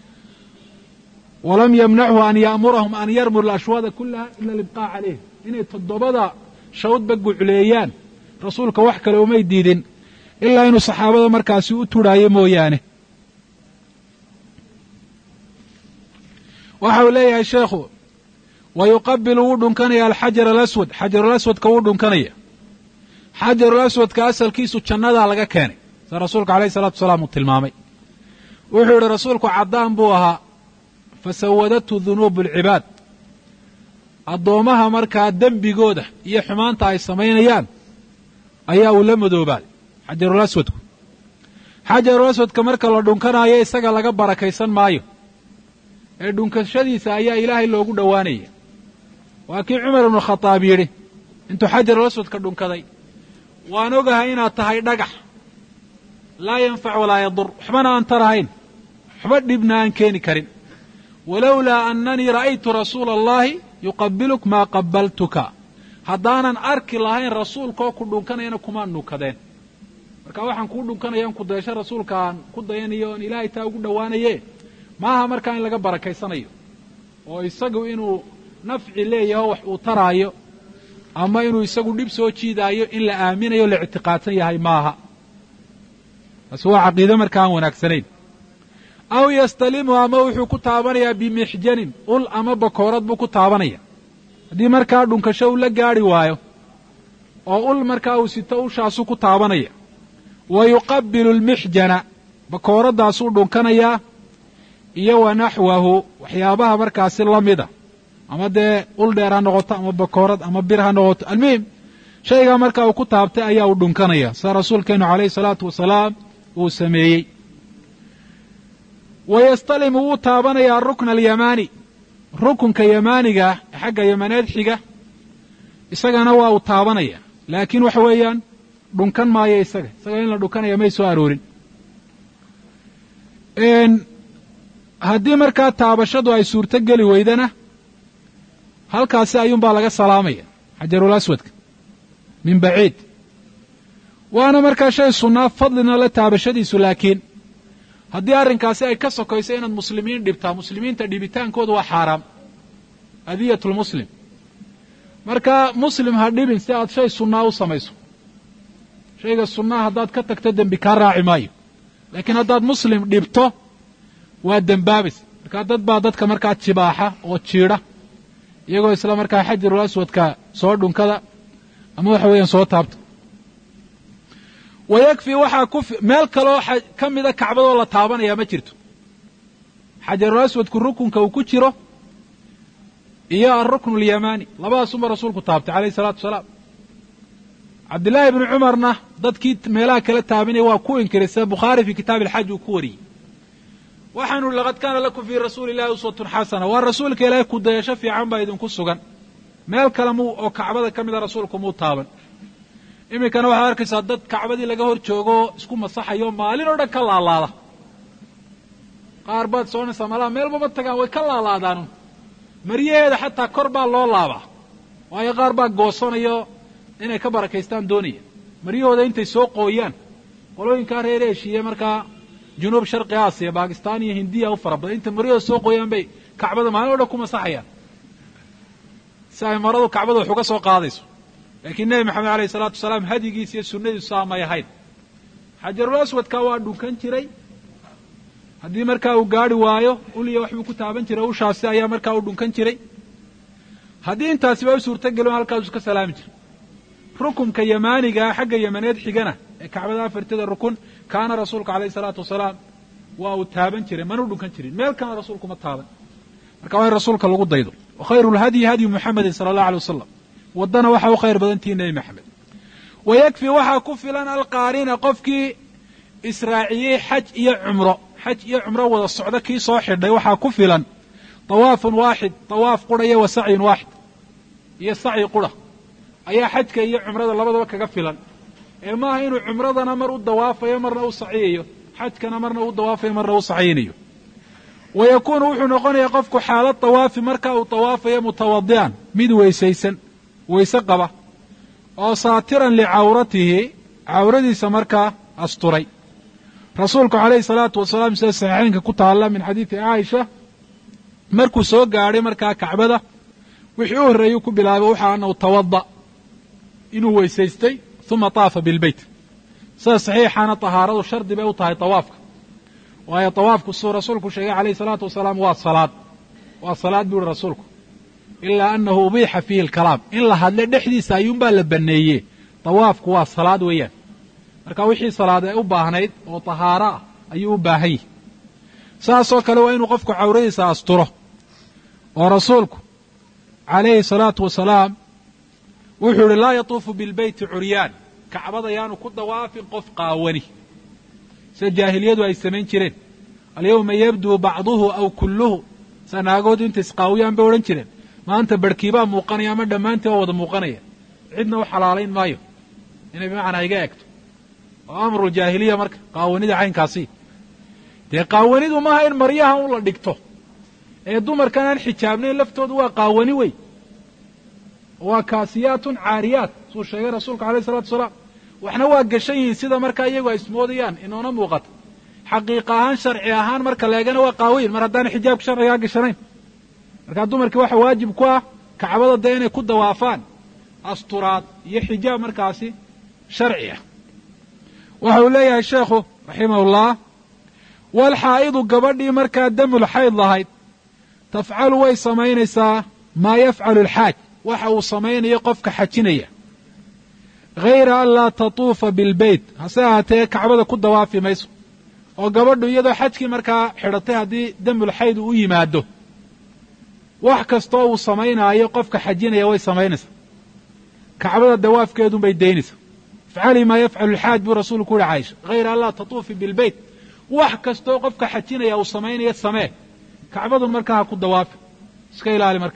walam yamnachu an ya'murahum an yarmuru ashwaada kulaha ila libqaa calayh inay toddobada shawdba gucleeyaan rasuulka wax kale umay diidin ilaa inuu saxaabada markaasi u turhaayo mooyaane waxa uu leeyahay sheekhu wa yuqabilu wuu dhunkanaya alxajar alaswad xajarulaswadka wuu dhunkanaya xajarulaswadka asalkiisu jannadaa laga keenay sida rasuulka alayhi salatu wasalaam uu tilmaamay wuxuu yidhi rasuulku caddaan buu ahaa fasawadatu dunuubu alcibaad addoommaha markaa dembigooda iyo xumaanta ay samaynayaan ayaa uu la madoobaaday xajarulaswadku xajarulaswadka marka la dhunkanaayo isaga laga barakaysan maayo ee dhunkashadiisa ayaa ilaahay loogu dhowaanaya waa kii cumar ibnu khadaab yidhi intuu xajarul aswadka dhunkaday waan ogahay inaad tahay dhagax laa yanfac walaa yadur waxbana aan tarahayn waxba dhibna aan keeni karin walowlaa annanii ra'aytu rasuula allahi yuqabiluk maa qabaltuka haddaanan arki lahayn rasuulkaoo ku dhunkanayana kumaan dhunkadeen marka waxaan kuu dhunkanaya in ku dayasho rasuulka aan ku dayanayo oon ilaahay taa ugu dhowaanaye maaha markaa in laga barakaysanayo oo isagu inuu nafci leeyaho wax uu taraayo ama inuu isagu dhib soo jiidaayo in la aaminayo la ictiqaadsan yahay maaha taasi waa caqiide marka aan wanaagsanayn aw yastalimu ama wuxuu ku taabanayaa bimixjanin ul ama bakoorad buu ku taabanaya haddii markaa dhunkasho uu la gaadhi waayo oo ul markaa uu sito ushaasuu ku taabanaya wa yuqabilu almixjana bakooraddaasuu dhunkanayaa iyo wa naxwahu waxyaabaha markaasi la mida ama dee ul dheer ha noqoto ama bakoorad ama bir ha noqoto almuhim shaygaa markaa uu ku taabtay ayaa uu dhunkanaya sida rasuulkeenu calayhi salaatu wasalaam uu sameeyey wa yastalimu wuu taabanayaa arukna alyamaani rukunka yamaaniga ee xagga yamaneed xiga isagana waa uu taabanaya laakiin waxa weeyaan dhunkan maayo isaga isaga in la dhunkanaya may soo aroorin haddii markaa taabashadu ay suurto geli weydana halkaasi ayuunbaa laga salaamaya xajarul aswadka min baciid waana markaa shay sunnaa fadlina la taabashadiisu laakiin haddii arrinkaasi ay ka sokayso inaad muslimiin dhibtaa muslimiinta dhibitaankoodu waa xaaraam adiyatulmuslim marka muslim ha dhibin si aad shay sunnaa u samayso shayga sunnaha haddaad ka tagto dembi kaa raaci maayo laakiin haddaad muslim dhibto waa dembaabaysa markaa dad baa dadka markaa jibaaxa oo jiidha iyagoo isla markaa xajarul aswadka soo dhunkada ama waxa weeyaan soo taabta wa yakfi waxaa ku meel kaloo ka mida kacbadoo la taabanaya ma jirto xajarul aswadku rukunka uu ku jiro iyo alruknu alyamani labadaasunba rasuulku taabtay calayhi salaatu wasalaam cabdillaahi ibnu cumarna dadkii meelaha kala taabanaya waa ku inkiray sida bukhaari fii kitaabi alxaj uu ku wariyey waxaanu ihi laqad kaana lakum fii rasuuli illahi uswatun xasana waa rasuulka ilaahay ku dayasho fiican baa idinku sugan meel kale mu oo kacbada ka mida rasuulku muu taaban iminkana waxaad arkaysaa dad kacbadii laga hor joogoo isku masaxayo maalin oo dhan ka laalaada qaar baad soconaysaa malaha meelbama tagaan way ka laalaadaanu maryaheeda xataa kor baa loo laabaa waayo qaar baa goosanayo inay ka barakaystaan doonaya maryahooda intay soo qooyaan qolooyinkaa reer eshiya markaa junuub sharqi aasiya baakistaan iyo hindiya u fara badan intay maryahooda soo qooyaan bay kacbada maalin o dhan ku masaxayaan si ay maradu kacbada wax uga soo qaadayso laakiin nebi maxamed alayh isalaatu wasalaam hadigiis iyo sunnadiisu saamay ahayd xajarul aswadka waa dhunkan jiray haddii markaa uu gaari waayo uliya waxbuu ku taaban jiray ushaasi ayaa markaa u dhunkan jiray haddii intaasiba u suurtagelin halkaasuu ka salaami jiray rukunka yamaanigaa xagga yamaneed xigana ee kacbada afarteeda rukun kaana rasuulka alayh salaatu wasalaam waa uu taaban jiray mana u dhunkan jirin meel kalena rasuulku ma taaban marka waa in rasuulka lagu daydo wa khayru lhadyi hadyu muxamedin sala allah alay wasalam waddana waxaa u khayr badantihi nebi maxamed wa yakfi waxaa ku filan alqaarina qofkii israaciyey xaj iyo cumro xaj iyo cumro wada socdo kii soo xidhay waxaa ku filan tawaafun waaxid tawaaf qura iyo wa sacyun waaxid iyo sacyi qura ayaa xajka iyo cumrada labadaba kaga filan ee maaha inuu cumradana mar u dawaafayo marna u saciyayo xajkana marna u dawaafayo marna u saciyinayo wa yakuunu wuxuu noqonayaa qofku xaalad tawaafi marka uu tawaafayo mutawadi'an mid weysaysan weyse qaba oo saatiran licawratihi cawradiisa markaa asturay rasuulku calayhi salaatu wasalaam sida saxiixaynka ku taalla min xadiidi caaisha markuu soo gaadhay markaa kacbada wixii u horreeyuu ku bilaabay waxa anahu tawada inuu weysaystay uma taafa bilbeyt sida saxiixana tahaaradu shardi bay u tahay tawaafka waayo tawaafku suu rasuulku sheegay calayhi salaatu wasalaam waa salaad waa salaad buu uhi rasuulku ilaa anahu ubiixa fiihi alkalaam in la hadle dhexdiisa ayuunbaa la banneeye tawaafku waa salaad weeyaan marka wixii salaad ay u baahnayd oo tahaaro ah ayuu u baahan yihi saasoo kale waa inuu qofku cawradiisa asturo oo rasuulku calayhi salaatu wasalaam wuxuu ihi laa yatuufu bilbeyti curyaan kacbada yaanu ku dawaafin qof qaawani sida jaahiliyadu ay samayn jireen alyawma yabduu bacduhu aw kulluhu sa naagoodu intay isqaawiyaan bay odhan jireen maanta barhkiibaa muuqanaya ama dhammaantii waa wada muuqanaya cidna u xalaalayn maayo inay bimacnaa iga egto oo amruljaahiliya marka qaawanida caynkaasi dee qaawanidu maaha in maryaha un la dhigto ee dumarkan aan xijaabnayn laftoodu waa qaawani wey waa kaasiyaatun caariyaat suu sheegay rasuulka alayh isalatu wasalaam waxna waa gashan yihiin sida markaa iyagu ay ismoodayaan inoona muuqato xaqiiqa ahaan sharci ahaan marka leegana waa qaawayin mar haddaana xijaabka sharcigaa gashanayn markaa dumarkii waxa waajib ku ah kacbada dee inay ku dawaafaan asturaad iyo xijaab markaasi sharci ah waxa uu leeyahay sheekhu raximahullah walxaa'idu gabadhii markaa damul xayd lahayd tafcalu way samaynaysaa maa yafcalu alxaaj waxa uu samaynayo qofka xajinaya hayra an laa tatuufa bilbeyt hase ahaatee kacbada ku dawaafi mayso oo gabadhu iyadoo xajkii markaa xidhatay haddii damul xayd uu u yimaado wax kastoo uu samaynaayo qofka xajinaya way samaynaysaa kacbada dawaafkeedunbay daynaysaa ifcalii maa yafcalu alxaaj buu rasuulku uhi caaisha hayra an laa tatuufi bilbeyt wax kastoo qofka xajinaya uu samaynayo samee kacbadun markaa ha ku dawaafi iska ilaali marka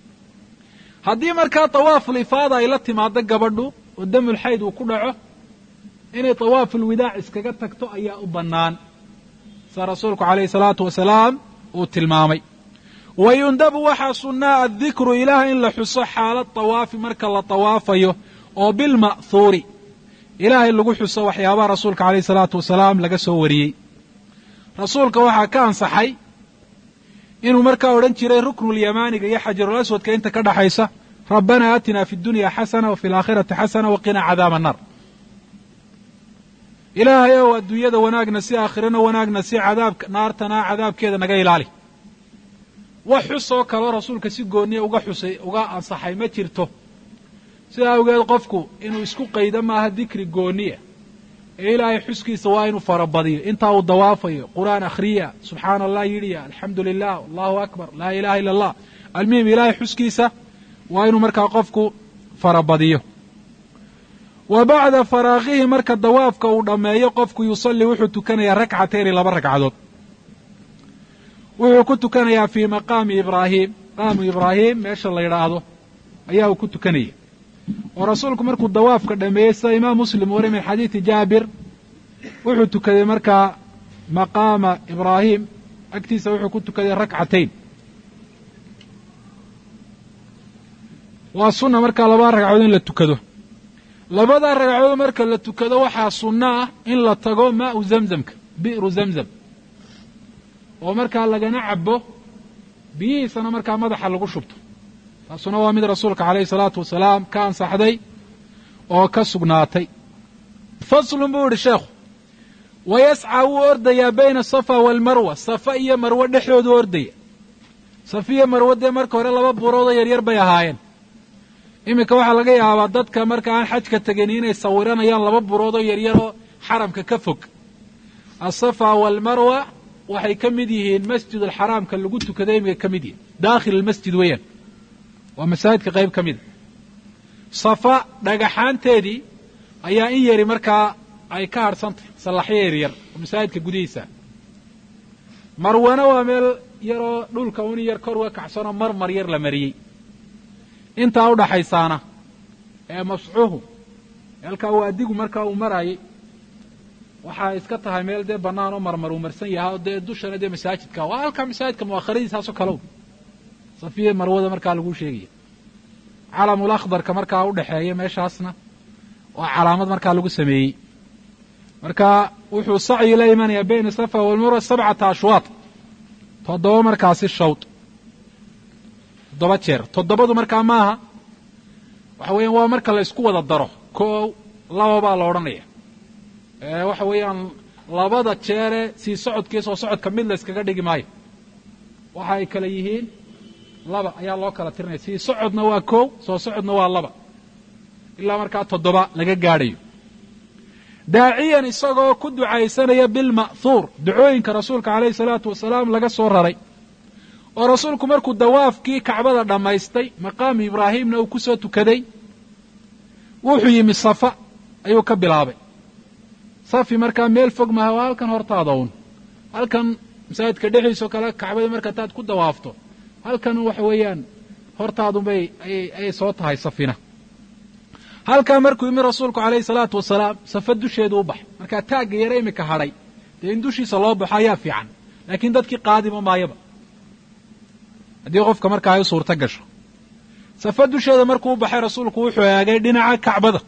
haddii markaa tawaaful ifaada ay la timaado gabadhu oo damul xayd uu ku dhaco inay tawaaful widaac iskaga tagto ayaa u bannaan saa rasuulku calayhi salaatu wasalaam uu tilmaamay wa yundabu waxaa sunnaa addikru ilaah in la xuso xaalad tawaafi marka la tawaafayo oo bilma'huuri ilaahay lagu xuso waxyaabaha rasuulka calayhi salaatu wasalaam laga soo wariyey rasuulka waxaa ka ansaxay inuu markaa odhan jiray ruknulyamaaniga iyo xajarul aswadka inta ka dhaxaysa rabbanaa aatinaa fi dunya xasana wa fi alaakhirati xasana waqinaa cadaaba annar ilaahay ow adduunyada wanaagna si aakhirana wanaagna si cadaabka naartana cadaabkeeda naga ilaali wax xus oo kaloo rasuulka si gooniya uga xusay uga ansaxay ma jirto sidaa awgeed qofku inuu isku qaydo maaha dikri gooniya ee ilaahay xuskiisa waa inuu farabadiyo intaa uu dawaafayo qur'aan akhriya subxaana allah yidhiya alxamdu lilah allahu akbar laa ilaha illa allah almuhim ilaahay xuskiisa waa inuu markaa qofku farabadiyo wa bacda faraaqihi marka dawaafka uu dhammeeyo qofku yusalli wuxuu tukanayaa rakcatayni laba ragcadood wuxuu ku tukanayaa fii maqaami ibraahim maqaamu ibraahim meesha la yidhaahdo ayaa uu ku tukanaya oo rasuulku markuu dawaafka dhameeyey sida imaam muslim wari min xadiidi jaabir wuxuu tukaday markaa maqaama ibraahim agtiisa wuxuu ku tukaday rakcatayn waa sunna markaa labada ragcadood in la tukado labada ragcadood marka la tukado waxaa sunno ah in la tago maau zamzamka bi'ru zamzam oo markaa lagana cabo biyihiisana markaa madaxa lagu shubto taasuna waa mid rasuulka calayhi salaatu wasalaam ka ansaxday oo ka sugnaatay faslun buu yidhi sheekhu wa yascaa wuu ordayaa bayna asafa waalmarwa safa iyo marwe dhexdoodu ordaya safa iyo marwe dee marka hore laba buuroodoo yaryar bay ahaayeen iminka waxaa laga yaabaa dadka marka aan xajka tegin inay sawiranayaan laba buuroodoo yaryaroo xaramka ka fog asafa waalmarwa waxay ka mid yihiin masjid alxaraamka lagu tukada iminka ka mid yihin daakhil almasjid weeyaan waa masaajidka qayb ka mida safa dhagaxaanteedii ayaa in yari markaa ay ka harhsantahy sallaxyo yaryar oo masaajidka gudihiisa marwana waa meel yaroo dhulka un yar kor uga kaxsanoo marmar yar la mariyey intaa udhaxaysaana ee mascuuhu halkaa uu adigu markaa uu maraayay waxaa iska tahay meel dee bannaan oo marmar uu marsan yahay oo dee dushana dee masaajidka waa halkaa masaajidka mu'akhiradiisaasoo kalow safiya marwada markaa lagu sheegaya calamul akhdarka markaa udhexeeya meeshaasna waa calaamad markaa lagu sameeyey marka wuxuu sacyi la imanayaa bayna safa walmarwa sabcata ashwaad toddoba markaasi shawd toddoba jeer toddobadu markaa maaha waxa weeyaan waa marka la isku wada daro koow laba baa la odhanaya waxa weeyaan labada jeere sii socodkii soo socodka mid la yskaga dhigi maayo waxa ay kale yihiin laba ayaa loo kala tirinaya sii socodna waa koow soo socodna waa laba ilaa markaa toddoba laga gaadhayo daaciyan isagoo ku ducaysanaya bilma'huur ducooyinka rasuulka calayhi salaatu wasalaam laga soo raray oo rasuulku markuu dawaafkii kacbada dhammaystay maqaamu ibraahimna uu ku soo tukaday wuxuu yimi safa ayuu ka bilaabay safi markaa meel fog maha waa halkan hortaada un halkan masaajidka dhexdiisoo kale kacbada marka taad ku dawaafto halkan waxa weeyaan hortaadunbay ayay soo tahay safina halkaa markuu yimi rasuulku calayhi salaatu wasalaam safa dusheedu u baxay markaa taagga yare iminka hadhay dee in dushiisa loo baxo ayaa fiican laakiin dadkii qaadima maayaba haddii qofka markaa ay u suurto gasho safa dusheeda markuu u baxay rasuulku wuxuu eegay dhinaca kacbada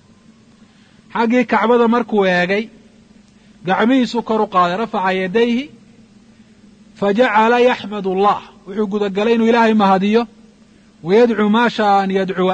xaggii kacbada markuu eegay gacmihiisuu kor u qaaday rafaca yadayhi fa jacala yaxmad allah wuxuu gudagalay inuu ilaahay mahadiyo wayadcuu maa shaaa an yadcuwa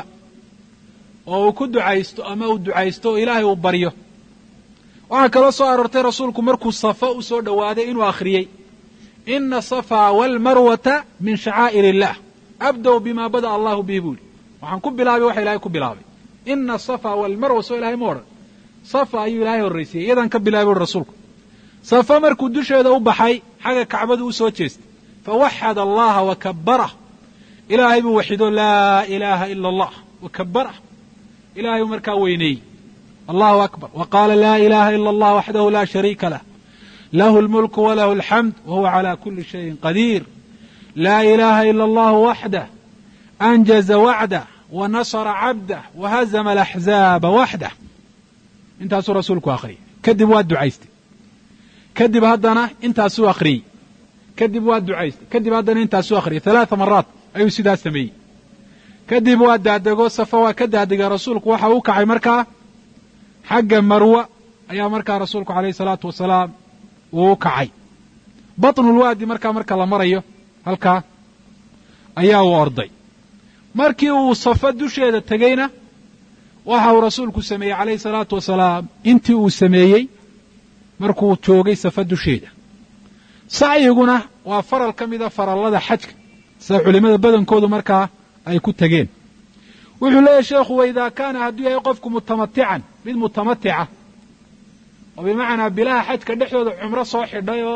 oo uu ku ducaysto ama uu ducaysto oo ilaahay uu baryo waxaa kaloo soo aroortay rasuulku markuu safa u soo dhowaaday inuu akhriyey ina asafaa waalmarwata min shacaa'ir illah abdow bima bada'a allahu bihi buu yihi waxaan ku bilaabay waxa ilahay ku bilaabay ina asafaa waalmarwa soo ilahay ma odhan safa ayuu ilaahay horraysiyey iyadaan ka bilaabay uhi rasuulku safa markuu dusheeda u baxay xagga kacbadu u soo jeestay fawaxad allaha wa kabbarah ilaahay buu waxido laa ilaaha ila allah wa kabbarah ilahay buu markaa weyneeyey allahu akbar wa qaala laa ilaha ila allah waxdahu la shariika lah lahu lmulku walahu alxamd wa huwa cala kuli shayin qadiir laa ilaha ila allahu waxdah anjaza wacdah wa nasara cabdah wa hazama alaxzaaba waxdah intaasuu rasuulku akhriyay kadib waa ducaystay kadib haddana intaasuu akhriyey kadib waa ducaystay kadib haddana intaasuu akhriyay halaaa maraat ayuu sidaa sameeyey kadib waa daadego safa waa ka daadegay rasuulku waxa u kacay markaa xagga marwa ayaa markaa rasuulku calayhi salaatu wasalaam uu u kacay batnulwaadi markaa marka la marayo halkaa ayaa uu orday markii uu safa dusheeda tegeyna waxa uu rasuulku sameeyey calayhi salaatu wasalaam intii uu sameeyey markuu joogay safa dusheeda sacyiguna waa faral ka mida farallada xajka sida culimmada badankoodu markaa ay ku tegeen wuxuu leeyahy sheekhu waidaa kaana hadduu yahay qofku mutamatican mid mutamatica oo bimacnaa bilaha xajka dhexdooda cumro soo xidhay oo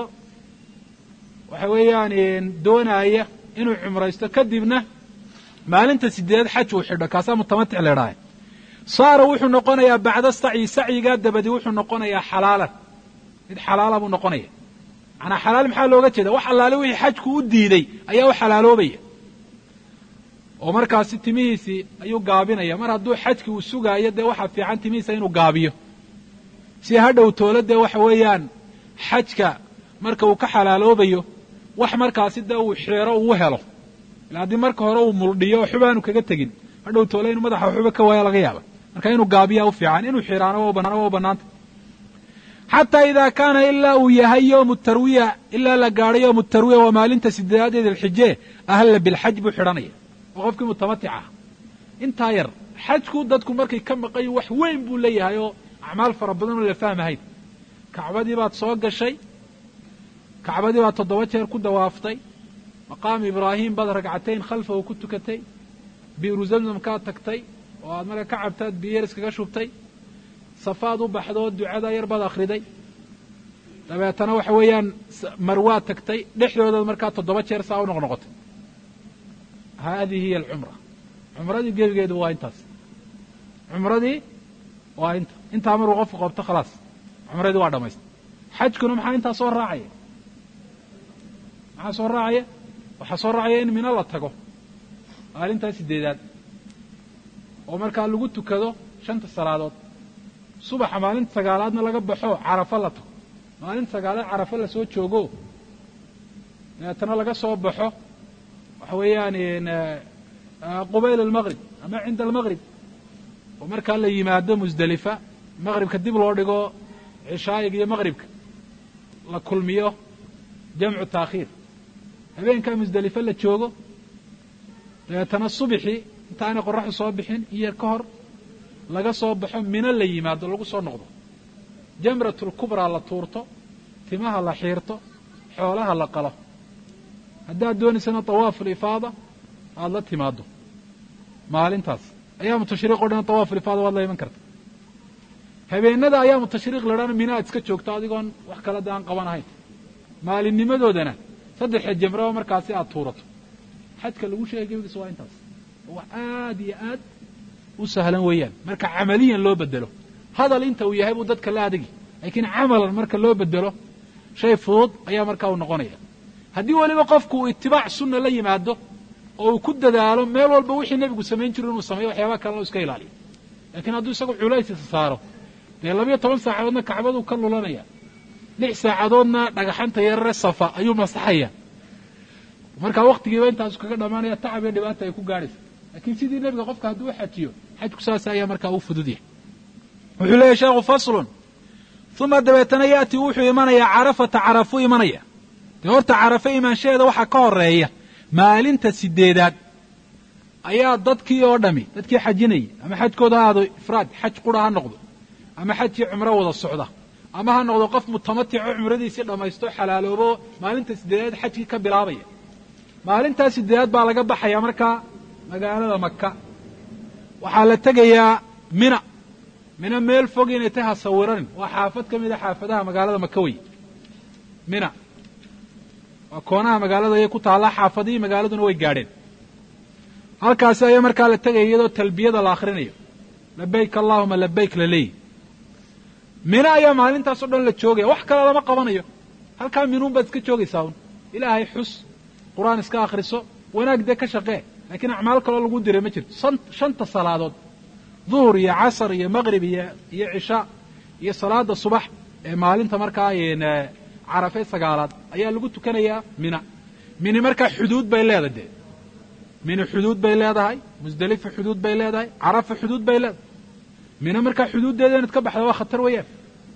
waxa weeyaan doonaaya inuu cumraysto kadibna maalinta sideedaad xaj uu xidho kaasaa mutamatic leedhahay saara wuxuu noqonayaa bacda sacyi sacyigaa dabadi wuxuu noqonayaa xalaalan mid xalaala buu noqonaya manaa xalaal maxaa looga jeeda wax allaale wixii xajku u diiday ayaa u xalaaloobaya oo markaasi timihiisii ayuu gaabinaya mar hadduu xajkii uu sugaayo dee waxaa fiican timihiisa inuu gaabiyo si hadhow toolo dee waxa weeyaan xajka marka uu ka xalaaloobayo wax markaasi dee uu xeero uu helo ila haddii marka hore uu muldhiyo oo xubaanu kaga tegin hadhow toole inuu madaxa xuba ka waaya laga yaaba marka inuu gaabiyaa u fiican inuu xiraano waa bannaanta xataa idaa kaana ilaa uu yahay yowmu tarwiya ilaa la gaadho yowmu tarwiya waa maalinta sideedaad dilxije ahalla bilxaj buu xidhanaya oo qofkii mutamatic ah intaa yar xajku dadku markay ka maqanyihin wax weyn buu leeyahay oo acmaal fara badan oo la fahmahayn kacbadii baad soo gashay kacbadii baad toddoba jeer ku dawaaftay maqaam ibraahim baad ragcatayn khalfahu ku tukatay biiru zamzamkaad tagtay oo aad marka ka cabtaad biyo yar iskaga shubtay safaad u baxdoo ducada yar baad akhriday dabeetana waxa weeyaan marwaad tagtay dhexdoodaad markaa toddoba jeer saa u noqnoqotay haadihi hiya alcumra cumradii gebigeedu waa intaas cumradii waa inta intaa markuu qofku qabto khalaas cumradii waa dhamaystay xajkuna maxaa intaa soo raacaya maxaa soo raacaya waxaa soo raacaya in mino la tago maalintaa sideedaad oo markaa lagu tukado shanta salaadood subaxa maalinta sagaalaadna laga baxo carafo la tago maalinta sagaalaad carafo la soo joogo dabeetana laga soo baxo waxa weeyaan qubayl almaqrib ama cinda almaqrib oo markaa la yimaado musdelifa maqribka dib loo dhigo cishaayiga iyo maqribka la kulmiyo jamcu taakhiir habeenkaa musdelife la joogo dabeetana subixii intaanay qoraxdu soo bixin iyo ka hor laga soo baxo mino la yimaado lagu soo noqdo jamratulkubraa la tuurto timaha la xiirto xoolaha la qalo haddaad doonaysana tawaafulifaada aada la timaado maalintaas ayaamu tashriiq o dhan tawaafulifaada waad la iman karta habeenada ayaamu tashriiq ladhana mina aad iska joogto adigoon wax kale da aan qaban ahayn maalinnimadoodana saddexa jamraba markaasi aad tuurato xajka lagu sheegay gebigiisa waa intaas wax aad iyo aad u sahlan weeyaan marka camaliyan loo bedelo hadal inta uu yahay buu dadka la adagi laakiin camalan marka loo bedelo shay fudud ayaa markaa uu noqonaya haddii weliba qofku uu itibaac sunna la yimaado oo uu ku dadaalo meel walba wixii nebigu samayn jiru inuu sameeyo waxyaabaha kalena u iska ilaaliyo laakiin hadduu isagu culays isa saaro dee labayo toban saacadoodna kacbaduu ka lulanaya lix saacadoodna dhagaxanta yarare safa ayuu masaxaya markaa waktigiiba intaasu kaga dhammaanaya tacab iyo dhibaata ay ku gaadhaysa laakiin sidii nebiga qofka hadduu xajiyo xajku saas ayaa markaa u fudud yahay wuxuu leeyahy sheekhu faslun uma dabeetana ya'tii wuxuu imanayaa carafata carafuu imanaya dee horta carafe imaanshaheeda waxaa ka horeeya maalinta sideedaad ayaa dadkii oo dhami dadkii xajinayay ama xajkooda ha ahaado ifraad xaj qura ha noqdo ama xajkii cumro wada socda ama ha noqdo qof mutamatico cumradiisii dhammaysto xalaaloobo maalinta sideedaad xajkii ka bilaabaya maalintaa sideedaad baa laga baxaya markaa magaalada maka waxaa la tegayaa mina mina meel fog inay tahay ha sawiranin waa xaafad ka mid a xaafadaha magaalada maka wey mina waa koonaha magaalada ayay ku taallaa xaafadihii magaaladuna way gaadheen halkaasi ayaa markaa la tegaya iyadoo talbiyada la akhrinayo labayk allahuma labayk la leeyi mina ayaa maalintaasoo dhan la joogaya wax kale lama qabanayo halkaa minuun baad iska joogaysaa un ilaahay xus qur-aan iska akhriso wanaag dee ka shaqee laakiin acmaal kaloo lagu diray ma jirto shanta salaadood duhur iyo casar iyo maqrib iyo iyo cishaa iyo salaada subax ee maalinta markaa carafe sagaalaad ayaa lagu tukanayaa mina mini markaa xuduud bay leedahay dee mini xuduud bay leedahay musdelifa xuduud bay leedahay carafa xuduud bay leedahay mina markaa xuduuddeeda inaad ka baxda waa khatar weeyaan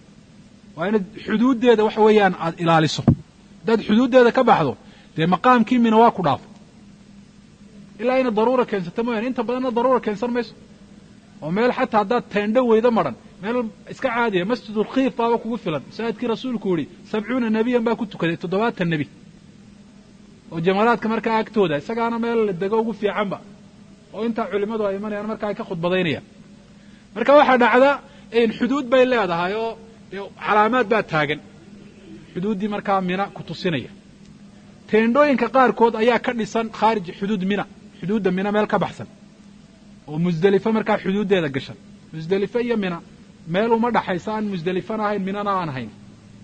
waa inaad xuduuddeeda waxa weeyaan aada ilaaliso haddaad xuduuddeeda ka baxdo dee maqaamkii mina waa ku dhaafo ilaa ina daruura keensata mooyaane inta badanna daruura keensan mayso oo meel xataa haddaad teendho weydo madhan meel iska caadiya masjidulkiif baaba kugu filan masaajidkii rasuulku yihi sabcuuna nebiyan baa ku tukaday toddobaatan nebi oo jamaraadka markaa agtooda isagaana meel la dego ugu fiicanba oo intaa culimmadu ay imanayaan markaa ay ka khudbadaynayaan marka waxaa dhacda xuduud bay leedahay oo calaamaad baa taagan xuduuddii markaa mina ku tusinaya teendhooyinka qaarkood ayaa ka dhisan khaarij xuduud mina xuduudda mina meel ka baxsan oo musdelifo markaa xuduuddeeda gashan musdelifo iyo mina meel uma dhaxaysa aan musdelifana ahayn minana aan ahayn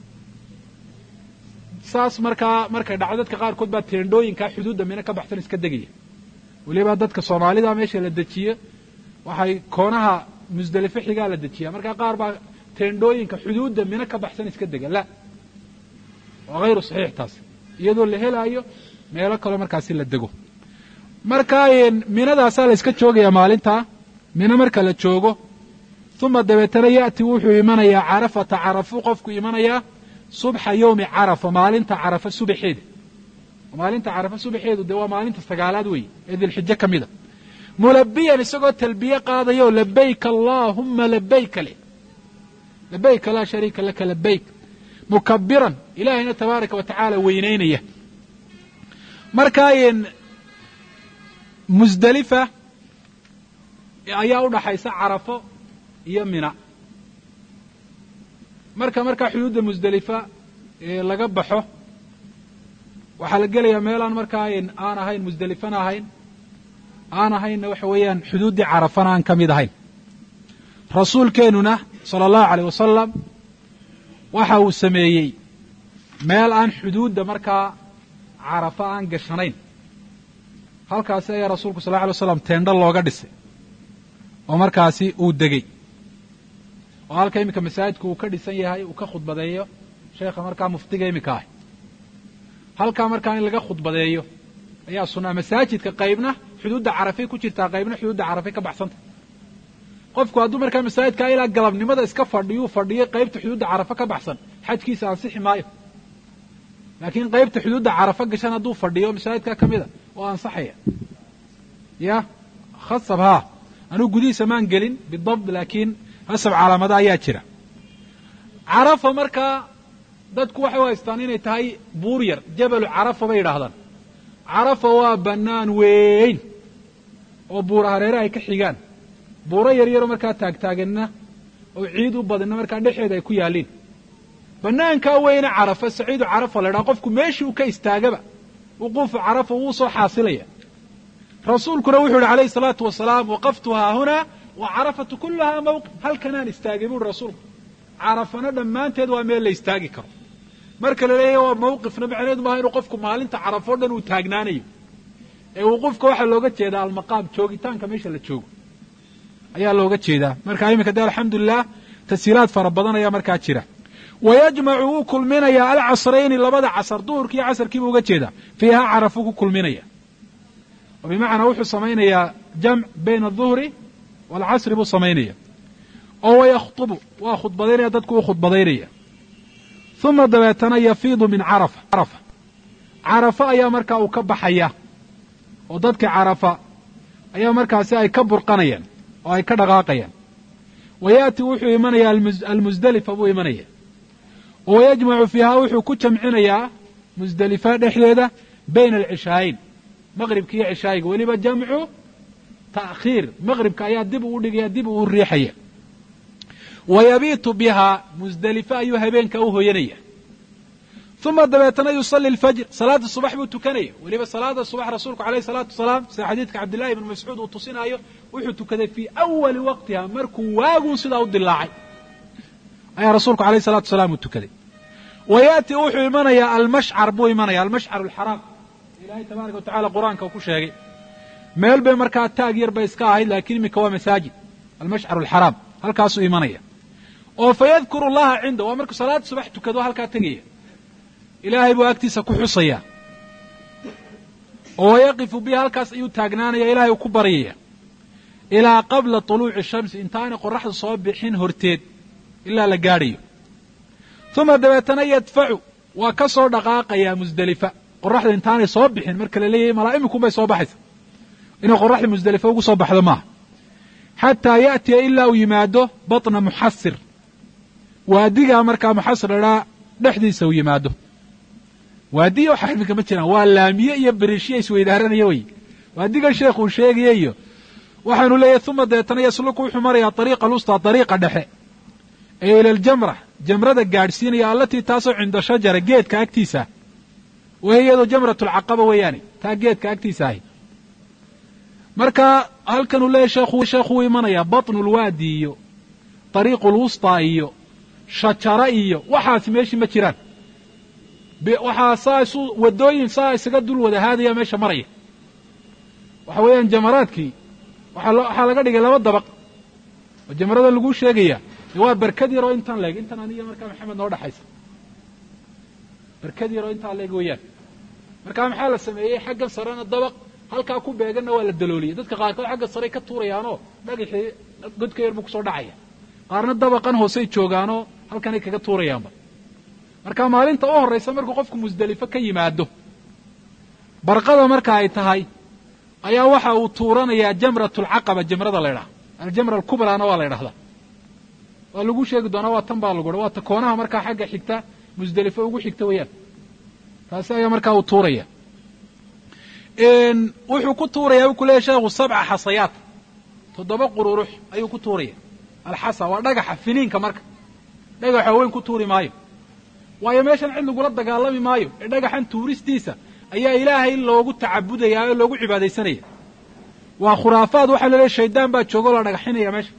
saas markaa markay dhacdo dadka qaarkood baa teendhooyinkaa xuduudda mina ka baxsan iska degaya weliba dadka soomaalida meesha la dejiye waxay koonaha musdelifo xigaa la dejiya markaa qaar baa teendhooyinka xuduudda mina ka baxsan iska dega la waa hayru saxiix taas iyadoo la helaayo meelo kaloo markaasi la dego marka minadaasaa la iska joogayaa maalintaa mina marka la joogo uma dabeetana ya'ti wuxuu imanayaa carafata carafuu qofku imanayaa subxa yowmi carafa maalinta carafa subaxeeda maalinta carafa subaxeedu dee waa maalinta sagaalaad weeye ee dilxijo ka mida mulabiyan isagoo talbiye qaadayo labayka allaahumma labayka leh labayka laa shariika laka labayk mukabiran ilaahayna tabaaraka wa tacaala weynaynaya markaa musdelifa ayaa u dhaxaysa carafo iyo mina marka markaa xuduudda musdelifa laga baxo waxaa la gelayaa meelaan markaa aan ahayn musdelifana ahayn aan ahaynna waxa weeyaan xuduuddii carafana aan ka mid ahayn rasuulkeennuna sala allahu aleyh wasalam waxa uu sameeyey meel aan xuduudda markaa carafa aan gashanayn halkaasi ayaa rasuulku sal lla alay waslam teendho looga dhisay oo markaasi uu degey oo halka iminka masaajidku uu ka dhisan yahay uu ka khudbadeeyo sheekha markaa muftiga iminka ah halkaa markaa in laga khudbadeeyo ayaa sunnaa masaajidka qaybna xuduudda carafay ku jirtaa qaybna xuduudda carafay ka baxsanta qofku hadduu markaa masaajidka ilaa galabnimada iska fadhiyuu fadhiyay qaybta xuduudda carafa ka baxsan xajkiisa ansixi maayo laakiin qaybta xuduudda carafa gashan hadduu fadhiyo masaajidka ka mida oo ansaxaya ya khasab haa anuu gudihiisa maan gelin bidabt laakiin khasab calaamada ayaa jira carafa markaa dadku waxay u haystaan inay tahay buur yar jabalu carafa bay yidhaahdaan carafa waa bannaan weyn oo buura hareere ay ka xigaan buuro yaryaroo markaa taagtaaganna oo ciid u badinna markaa dhexeeda ay ku yaalliin bannaankaa weyne carafa saciidu carafa la ydhaha qofku meeshii uu ka istaagaba wuquufu carafa wuu soo xaasilaya rasuulkuna wuxuu yihi alayhi salaatu wasalaam waqaftu haahunaa wa carafatu kullahaa mawqif halkanaan istaagay buuhi rasuulku carafana dhammaanteed waa meel la istaagi karo marka la leeyahy waa mawqifna macneedu maaha inuu qofku maalinta carafo dhan uu taagnaanayo ee wuquufka waxaa looga jeedaa almaqaam joogitaanka meesha la joogo ayaa looga jeedaa marka iminka de alxamdulilah tashiilaad fara badan ayaa markaa jira wa yajmacu wuu kulminayaa alcasrayni labada casar duhurkiiyo casarkiibuu uga jeedaa fiihaa carafuu ku kulminaya oo bimacnaa wuxuu samaynayaa jamc bayna aduhri waalcasri buu samaynaya oo wayakhtubu waa khudbadaynaya dadku u khudbadaynaya uma dabeetana yafiidu min carafa carafa carafa ayaa markaa uu ka baxaya oo dadka carafa ayaa markaasi ay ka burqanayaan oo ay ka dhaqaaqayaan wa yaati wuxuu imanaya almusdelifa buu imanaya oo yajmacu fiihaa wuxuu ku jamcinayaa musdelifa dhexdeeda bayna alcishaayin maqribka iyo cishaayiga weliba jamcu ta'khiir maqribka ayaa dib uu dhigaya dib uu riixaya wa yabiitu bihaa musdelifa ayuu habeenka u hoyanaya uma dabeetana yusalli alfajr salaada subax buu tukanaya weliba salaada subax rasuulku alayh salaatu wasalaam sida xadiidka cabdillahi ibnu mascuud uu tusinaayo wuxuu tukaday fii awali waqtiha markuu waagun sidaa u dilaacay ayaa rasuulku alayh salatu wasalaam uu tukaday wa yaati wuxuu imanayaa almashcar buu imanaya almashcar alxaraam ilahay tabaaraka wa tacala qur-aanka uu ku sheegay meel bay markaa taag yar bay iska ahayd laakiin iminka waa masaajid almashcar alxaraam halkaasuu imanaya oo fa yadkuru llaha cinda waa markuu salaada subax tukado halkaa tegaya ilaahay buu agtiisa ku xusaya oo wayaqifu bihi halkaas ayuu taagnaanaya ilahay uu ku baryaya ilaa qabla tuluuci shamsi intaanay qoraxdu soo bixin horteed ilaa la gaadhayo uma dabeetana yadfacu waa ka soo dhaqaaqayaa musdelifa qoraxda intaanay soo bixin marka la leeyahay malaa imikunbay soo baxaysa inay qoraxda musdelife ugu soo baxdo maaha xataa ya'tiya ilaa uu yimaado batna muxasir waadigaa markaa muxasir ladhaa dhexdiisa uu yimaado waadiya waxa xilminka ma jiraan waa laamiye iyo beriishya isweydaaranaya wey waadigan sheekh uu sheegaya iyo waxaanu leeyahy uma deetana yasluku wuxuu marayaa ariiqa alusta ariiqa dhexe ee ila aljamra jamrada gaadhsiinaya allatii taasoo cinda shajara geedka agtiisa wahiy iyadoo jamrat lcaqaba weeyaane taa geedka agtiisa ahi marka halkanuu leeyahy sheekhu sheekhuu imanayaa batnu lwaadi iyo ariiqu lwustaa iyo shajara iyo waxaasi meeshii ma jiraan waxaa saa isu wadooyin saa isaga dul wada haadaya meesha maraya waxa weeyaan jamaraadkii waxaa laga dhigay laba dabaq oo jamarada laguu sheegaya waa berkad yaroo intaan leeg intan aniga markaa maxamed noo dhexaysa berkad yaroo intaa leeg weeyaan markaa maxaa la sameeyey xaggan sarena dabaq halkaa ku beeganna waa la dalooliyey dadka qaarkood xagga sarey ka tuurayaanoo dhagaxii godka yar buu kusoo dhacaya qaarna dabaqan hoosey joogaanoo halkanay kaga tuurayaanba marka maalinta u horraysa markuu qofku musdelifo ka yimaado barqada marka ay tahay ayaa waxa uu tuuranayaa jamrat alcaqaba jamrada la ydhaha aljamra alkubraana waa la ydhahdaa waa lagu sheegi doonaa waa tan baa lagu ha waa ta koonaha markaa xagga xigta musdelifo ugu xigta weeyaan taasi ayaa markaa uu tuuraya wuxuu ku tuuraya ku leeyahy sheekhu sabca xasayaat toddoba qururux ayuu ku tuuraya alxasa waa dhagaxa finiinka marka dhagaxa weyn ku tuuri maayo waayo meeshan cid lagula dagaalami maayo ee dhagaxan tuuristiisa ayaa ilaahay loogu tacabudayaa oo loogu cibaadaysanaya waa khuraafaad waxaa la leeyahy shaydaan baa jooga oo la dhagaxinaya meesha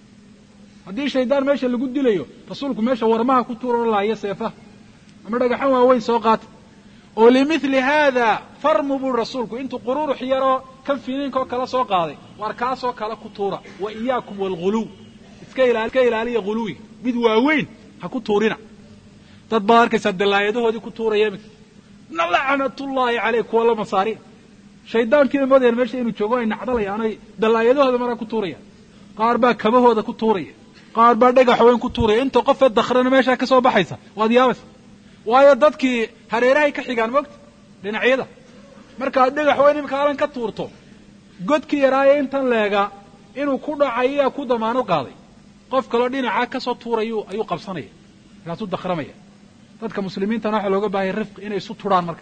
haddii shaydaan meesha lagu dilayo rasuulku meesha warmaha ku tuuro laayo seefaha ama dhagaxan waaweyn soo qaata oo limithli haada farmu buri rasuulku intuu qururux yaroo kan finiinka oo kala soo qaaday waar kaasoo kale ku tuura wa iyaakum waalghuluw iska iska ilaaliya ghuluwiga mid waaweyn ha ku tuurina dad baad arkaysaa dallaayadahoodii ku tuuraya iminka lacnatullaahi caleyh kuwa la masaariin shaydaankii imadeen meesha inuu joogo ay nacdalayaan ay dallaayadahooda maraa ku tuurayaan qaar baa kabahooda ku tuuraya qaar baa dhagax weyn ku tuuraya inta qofee dakhrana meeshaa ka soo baxaysa waad yaabaysa waayo dadkii hareerahay ka xigaan mogta dhinacyada markaad dhagax weyn iminka alan ka tuurto godkii yaraaye intan leega inuu ku dhacay ayaa ku damaano qaaday qof kaloo dhinacaa kasoo tuurayu ayuu qabsanaya markaasuu dakhramaya dadka muslimiintana waxaa looga baahaya rifqi inay isu turhaan marka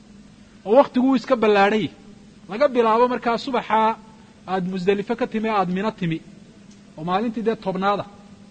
oo waktiguu iska ballaadhan yahy laga bilaabo markaa subaxaa aad musdelifo ka timi aad mino timi oo maalintii dee tobnaada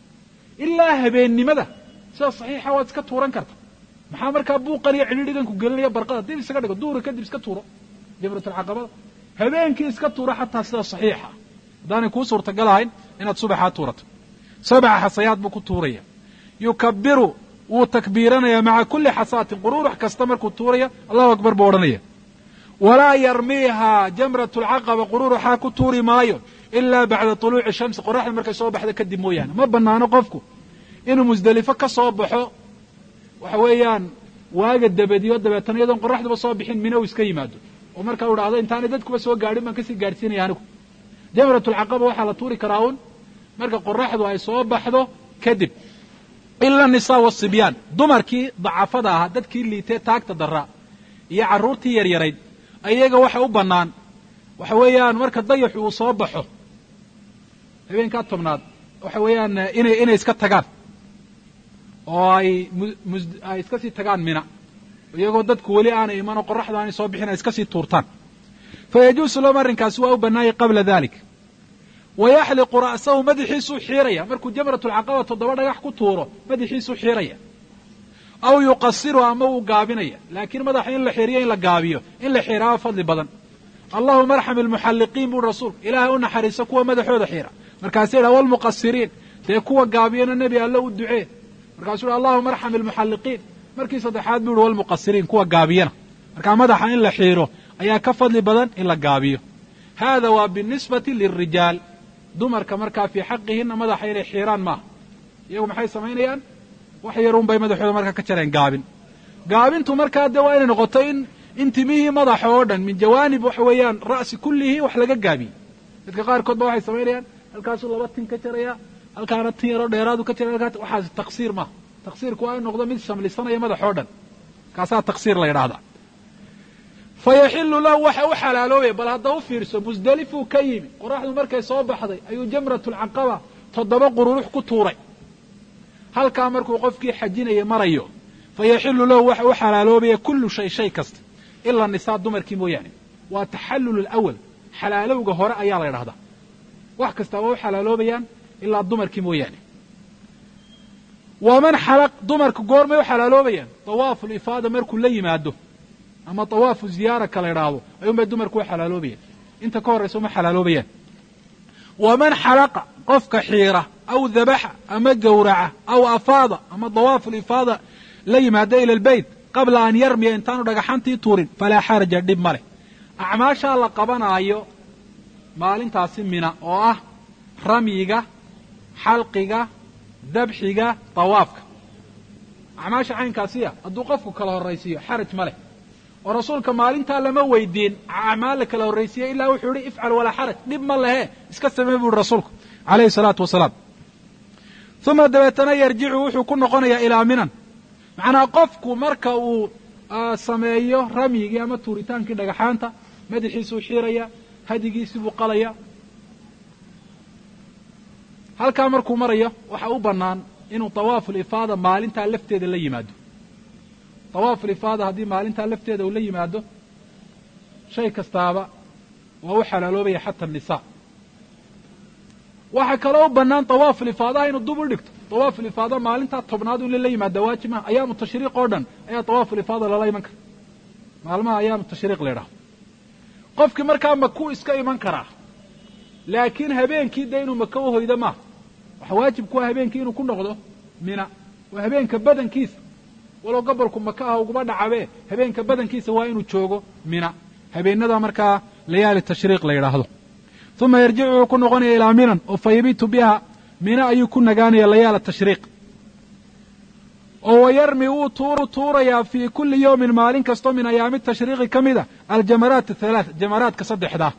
ilaa habeennimada sida saxiixa waad iska tuuran karta maxaa markaa buuqan iyo cidhiidhigan ku gelinaya barqada dib isaga dhigo duhri kadib iska tuuro jamratulcaqabada habeenkii iska tuuro xataa sida saxiixa haddaanay kuu suurtagal ahayn inaad subaxaa tuurato sabca xasayaad buu ku tuuraya yukabiru wuu takbiiranaya maca kulli xasaatin quruurux kasta markuu tuuraya allahu akbar buu odhanaya walaa yarmiihaa jamrat lcaqaba quruuruxaa ku tuuri maayo ilaa bacda tuluuci shamsi qoraxda markay soo baxda kadib mooyaane ma banaano qofku inuu musdelifo ka soo baxo waxa weeyaan waaga dabadiyo dabeetana iyadoon qoraxduba soo bixin mina uu iska yimaado oo markaa u dhahdo intaanay dadkuba soo gaadhin baan kasii gaadhsiinaya anigu jamratulcaqaba waxaa la tuuri karaa un marka qoraxdu ay soo baxdo kadib ila nisaa wasibyaan dumarkii dacafada ahaa dadkii liitee taagta daraa iyo carruurtii yaryarayd ayaga waxa u bannaan waxa weeyaan marka dayaxu uu soo baxo habeenkaa tobnaad waxa weeyaan inay inay iska tagaan oo ay mus ay iska sii tagaan mina iyagoo dadku weli aanay imanoo qoraxda aanay soo bixin ay iska sii tuurtaan fa yajuusu lahum arrinkaasi waa u bannaayay qabla dalik wa yaxliqu ra'sahu madaxiisuu xiiraya markuu jamratulcaqaba toddoba dhagax ku tuuro madaxiisuu xiiraya aw yuqasiru ama wuu gaabinaya laakiin madaxa in la xiiriyo in la gaabiyo in la xiiraaba fadli badan allahuma arxam ilmuxalliqiin buri rasuulku ilaahay u naxariiso kuwa madaxooda xiira markaasuu yidhaha walmuqasiriin dee kuwa gaabiyana nebi alle u ducee markaasuu yidhi allahuma arxam ilmuxalliqiin markii saddexaad buu yihi walmuqasiriin kuwa gaabiyana markaa madaxa in la xiiro ayaa ka fadli badan in la gaabiyo hada waa binisbati lilrijaal dumarka markaa fii xaqihina madaxa inay xiiraan maaha iyagu maxay samaynayaan wax yarun bay madaxooda markaa ka jareen gaabin gaabintu markaa dee waa inay noqoto in in timihii madaxa oo dhan min jawaanib waxa weeyaan ra'si kullihii wax laga gaabiyey dadka qaarkood ba waxay samaynayaan halkaasuu laba tin ka jaraya halkaana tin yaroo dheeraadu ka jaraya halkaas waxaas taqsiir maaha taqsiirku waa in noqdo mid shamlisanaya madax oo dhan kaasaa taqsiir la yidhaahdaa fa yaxilu lahu waxa u xalaaloobaya bal hadda u fiirso musdelifuu ka yimi qoraxdu markay soo baxday ayuu jamratulcaqaba toddoba qururux ku tuuray halkaa markuu qofkii xajinaya marayo fa yaxilu lahu waxa u xalaaloobaya kullu shay shay kasta ilaa nisaa dumarkii mooyaane waa taxallul alawal xalaalowga hore ayaa la ydhahdaa wax kasta waa u xalaaloobayaan ilaa dumarkii mooyaane waman xalaq dumarku goormay u xalaaloobayaan dawaafu lifaada markuu la yimaado ama dawaafu ziyaara ka la idhaahdo ayuunbay dumarku u xalaaloobayaan inta ka horraysa uma xalaaloobayaan waman xalaqa qofka xiira aw dabaxa ama gowraca aw afaada ama dawaafu lifaada la yimaada ila albeyt qabla an yarmiya intaanu dhagaxantii tuurin falaa xaraja dhib ma leh acmaashaa la qabanaayo maalintaasi mina oo ah ramyiga xalqiga dabxiga dawaafka acmaasha caynkaasiya hadduu qofku kala horraysiiyo xaraj ma leh oo rasuulka maalintaa lama weydiin acmaal la kala horraysiiyey ilaa wuxuu yihi ifcal walaa xaraj dhib ma lehe iska samee bu uhi rasuulku calayhi salaatu wasalaam uma dabeetana yarjicu wuxuu ku noqonayaa ilaa minan macnaa qofku marka uu sameeyo ramyigii ama tuuritaankii dhagaxaanta madaxiisuu xiiraya hadigiisii buu qalaya halkaa markuu marayo waxa u bannaan inuu dawaafu lifaada maalintaa lafteeda la yimaado dawaafu lifaada haddii maalintaa lafteeda uu la yimaado shay kastaaba waa u xalaaloobaya xata annisaa waxaa kaloo u bannaan dawaafu lifaadaha inuu dub u dhigto dawaafu lifaada maalintaa tobnaad in lala yimaada waajib maha ayaamu tashriiq oo dhan ayaa dawaafu lifaada lala iman kara maalmaha ayaamu tashriiq la idhaho qofkii markaa makuu iska iman karaa laakiin habeenkii dee inuu maka u hoydo maaha waxa waajib ku ah habeenkii inuu ku noqdo mina oo habeenka badankiisa walow gobolku maka ah uguma dhacabe habeenka badankiisa waa inuu joogo mina habeenada markaa layaali tashriiq la yidhaahdo uma yarjicu wuxuu ku noqonaya ilaa minan oo fa yabitu biha mina ayuu ku nagaanaya layaala tashriiq oo wayarmi wuu tuurayaa fii kulli yawmin maalin kastoo min ayaami tashriiqi ka mid a aljamaraat athalaat jamaraadka saddexdaa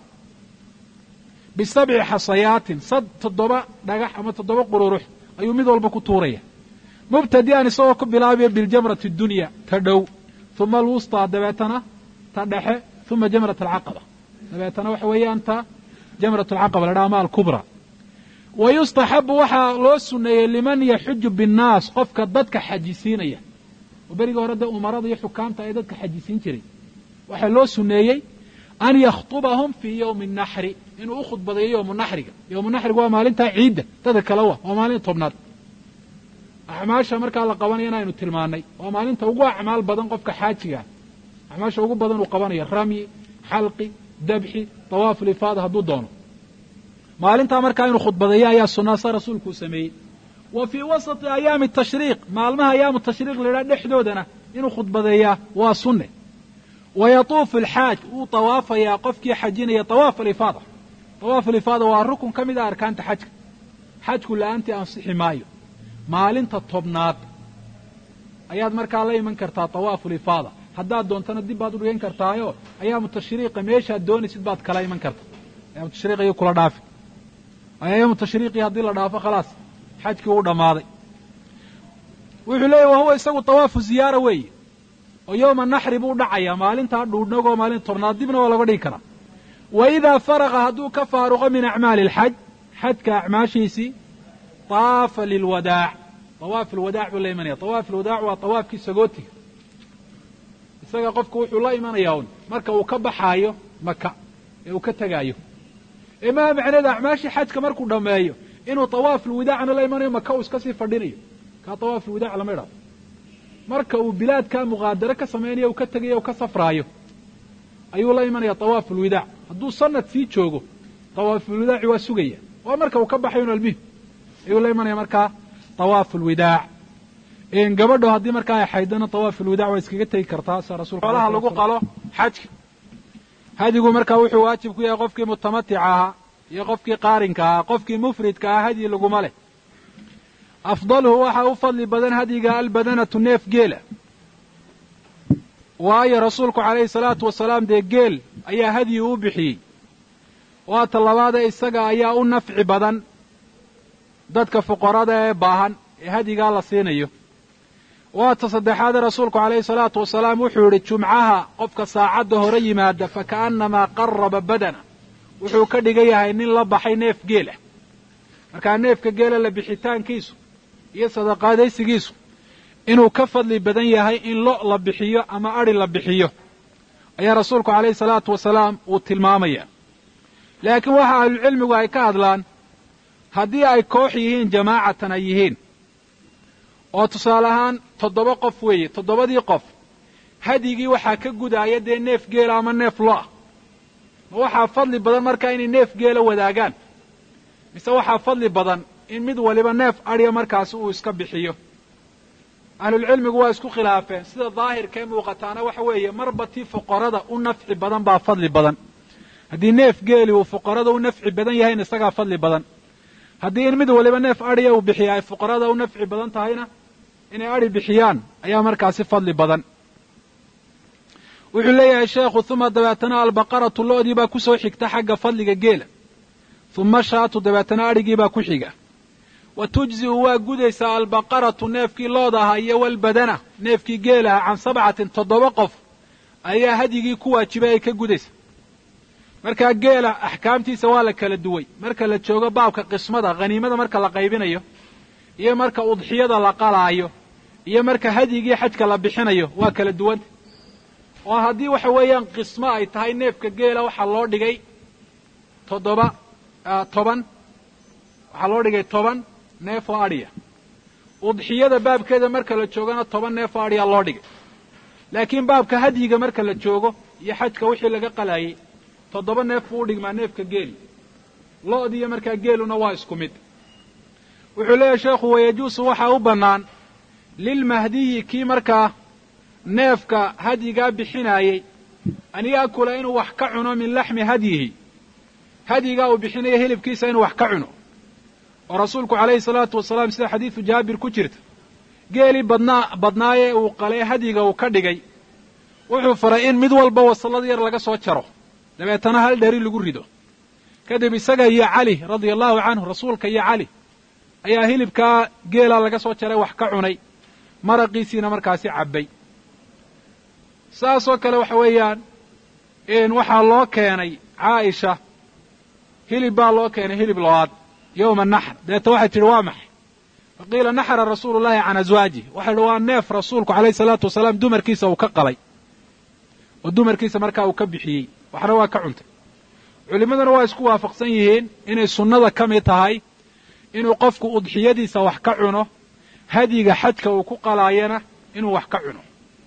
bisabci xasayaatin sad toddoba dhagax ama toddoba qururux ayuu mid walba ku tuuraya mubtadi'an isagoo ku bilaabaya biljamrati dunya ta dhow uma alwustaa dabeetana ta dhexe uma jamrat alcaqaba dabeetana waxa weeyaan ta jamrat alcaqaba la dhaha ama alkubra wa yustaxabu waxaa loo suneeyey liman yaxuju binnaas qofka dadka xajisiinaya oo berigii hore dee umarada iyo xukaamta ay dadka xajisiin jiray waxaa loo suneeyey an yakhtubahum fii yowmi naxri inuu u khudbadeeyo yowmu naxriga yowmu naxriga waa maalintaa ciidda dadka kale wa waa maalin tobnaad acmaasha markaa la qabanaya in aynu tilmaannay waa maalinta ugu acmaal badan qofka xaajigaa acmaasha ugu badan uu qabanayo ramyi xalqi dabxi dawaafu lifaada hadduu doono maalintaa markaa inuu khudbadeeyo ayaa sunnaa sa rasuulku uu sameeyey wa fii wasati ayaami tashriiq maalmaha ayaamu tashriiq la yidhaha dhexdoodana inuu khudbadeeyaa waa sunne wa yatuufu alxaaj wuu tawaafayaa qofkii xajinaya tawaaf alifaada tawaaf alifaada waa rukun ka mid a arkaanta xajka xajku la'aantii ansixi maayo maalinta tobnaad ayaad markaa la iman kartaa tawaafu lifaada haddaad doontana dib baad u dhigan kartaayo ayaamu tashriiqa meeshaad doonaysid baad kala iman karta ayaamu tashriiq ayuu kula dhaafi ayaamu tashriiqii haddii la dhaafo khalaas xajkii uu dhammaaday wuxuu leeyahy wahuwa isagu tawaafu ziyaara weeye oo yowma naxri buu dhacayaa maalintaa dhuudhnagoo maalinta tobnaad dibna waa laga dhigi karaa wa idaa faraqa hadduu ka faaruqo min acmaali alxaj xajka acmaashiisii taafa lilwadaac tawaaf alwadaac buu la imanaya tawaaf alwadaac waa tawaafkii sagootiga isaga qofku wuxuu la imanayaa un marka uu ka baxaayo maka ee uu ka tegaayo ee maha macneeda acmaashii xajka markuu dhammeeyo inuu tawaaf alwadaacna la imanayo maka uu iska sii fadhinayo kaa tawaaf alwadaac lama idhahdo marka uu bilaadkaa muqaadaro ka samaynayo uu ka tegayo u ka safraayo ayuu la imanaya tawaaf alwadaac hadduu sanad sii joogo tawaafulwadaaci waa sugaya waa marka uu ka baxayo un almihim ayuu la imanaya markaa tawaaf alwadaac gabadho haddii markaa ay xaydana tawaaf alwadaac waa iskaga tegi kartaa sa rasulka xoolaha lagu qalo xajka hadigu markaa wuxuu waajib ku yahay qofkii mutamatica ahaa iyo qofkii qaarinka ahaa qofkii mufridka ahaa hadyi laguma leh afdaluhu waxaa u fadli badan hadyiga albadanatu neef geela waayo rasuulku calayhi salaatu wasalaam dee geel ayaa hadyi u bixiyey waata labaadee isaga ayaa u nafci badan dadka fuqarada ee baahan ee hadyigaa la siinayo waata saddexaade rasuulku calayhi salaatu wasalaam wuxuu yidhi jumcaha qofka saacadda hore yimaada fa ka'annamaa qaraba badana wuxuu ka dhigan yahay nin la baxay neef geela markaa neefka geela la bixitaankiisu iyo sadaqaadaysigiisu inuu ka fadli badan yahay in lo la bixiyo ama adhi la bixiyo ayaa rasuulku calayhi salaatu wasalaam uu tilmaamaya laakiin waxa ahlucilmigu ay ka hadlaan haddii ay koox yihiin jamaacatan ay yihiin oo tusaale ahaan toddoba qof weeye toddobadii qof hadyigii waxaa ka gudaaya dee neef geela ama neef lo ah ma waxaa fadli badan markaa inay neef geela wadaagaan mise waxaa fadli badan in mid waliba neef adhiya markaasi uu iska bixiyo ahlulcilmigu waa isku khilaafeen sida daahirkae muuqataana waxa weeye marba tii fuqarada u nafci badan baa fadli badan haddii neef geeli uu fuqarada u nafci badan yahayna isagaa fadli badan haddii in mid waliba neef adhiya uu bixiya ay fuqarada u nafci badan tahayna inay adhi bixiyaan ayaa markaasi fadli badan wuxuu leeyahay sheekhu uma dabeetana albaqaratu lo'dii baa ku soo xigta xagga fadliga geela uma shaatu dabeetana adhigii baa ku xiga wa tujzi'u waa gudaysaa albaqaratu neefkii looda ahaa iyo walbadana neefkii geelaha can sabcatin toddoba qof ayaa hadyigii ku waajibay ay ka gudaysa markaa geela axkaamtiisa waa la kala duway marka la joogo baabka qismada khaniimada marka la qaybinayo iyo marka udxiyada la qalaayo iyo marka hadyigii xajka la bixinayo waa kala duwanta oo haddii waxa weeyaan qismo ay tahay neefka geela waxaa loo dhigay toddoba toban waxaa loo dhigay toban neef oo adhiya udxiyada baabkeeda marka la joogona toban neef oo adhiya loo dhigay laakiin baabka hadyiga marka la joogo iyo xajka wixii laga qalaayey toddoba neef buu u dhigmaa neefka geeli lo'diiyo markaa geeluna waa isku mid wuxuu leeyahay sheekhu wayajuusu waxaa u bannaan lilmahdiyi kii markaa neefka hadyigaa bixinaayey an yaakula inuu wax ka cuno min laxmi hadyihi hadyigaa uu bixinayo hilibkiisa inuu wax ka cuno oo rasuulku calayhi salaatu wasalaam sida xadiidu jaabir ku jirta geelii badnaa badnaayee uu qalee hadyiga uu ka dhigay wuxuu faray in mid walba wasallad yar laga soo jaro dabeetana hal dheri lagu rido kadib isaga iyo cali radia allahu canhu rasuulka iyo cali ayaa hilibkaa geelaa laga soo jaray wax ka cunay maraqiisiina markaasi cabbay saasoo kale waxa weeyaan waxaa loo keenay caaisha hilib baa loo keenay hilib lo-aad yowma naxr dabeeta waxay tidhi waa maxay faqiila naxra rasuulu llahi can aswaajih waxay idhi waa neef rasuulku calayhi salaatu wasalaam dumarkiisa uu ka qalay oo dumarkiisa markaa uu ka bixiyey waxna waa ka cuntay culimmaduna waa isku waafaqsan yihiin inay sunnada ka mid tahay inuu qofku udxiyadiisa wax ka cuno hadyiga xajka uu ku qalaayana inuu wax ka cuno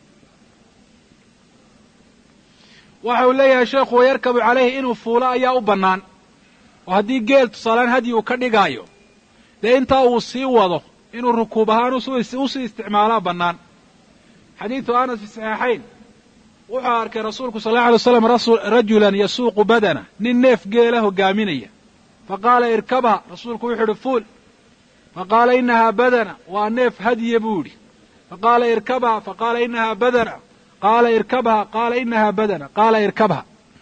waxa uu leeyahay sheekhu wayarkabu calayhi inuu fuulo ayaa u bannaan oo haddii geel tusaalaan hadyi uu ka dhigaayo dee intaa uu sii wado inuu rukuub ahaan usii isticmaalaa bannaan xadiidu anas fi saxiixayn wuxuu arkay rasuulku sal alla alay waslam rajulan yasuuqu badana nin neef geela hogaaminaya fa qaala irkabha rasuulku wuxuu idhi fuul fa qaala inahaa badana waa neef hadye buu yidhi fa qaala irkabha fa qaala inahaa badana qaala irkabha qaala inahaa badana qaala irkabha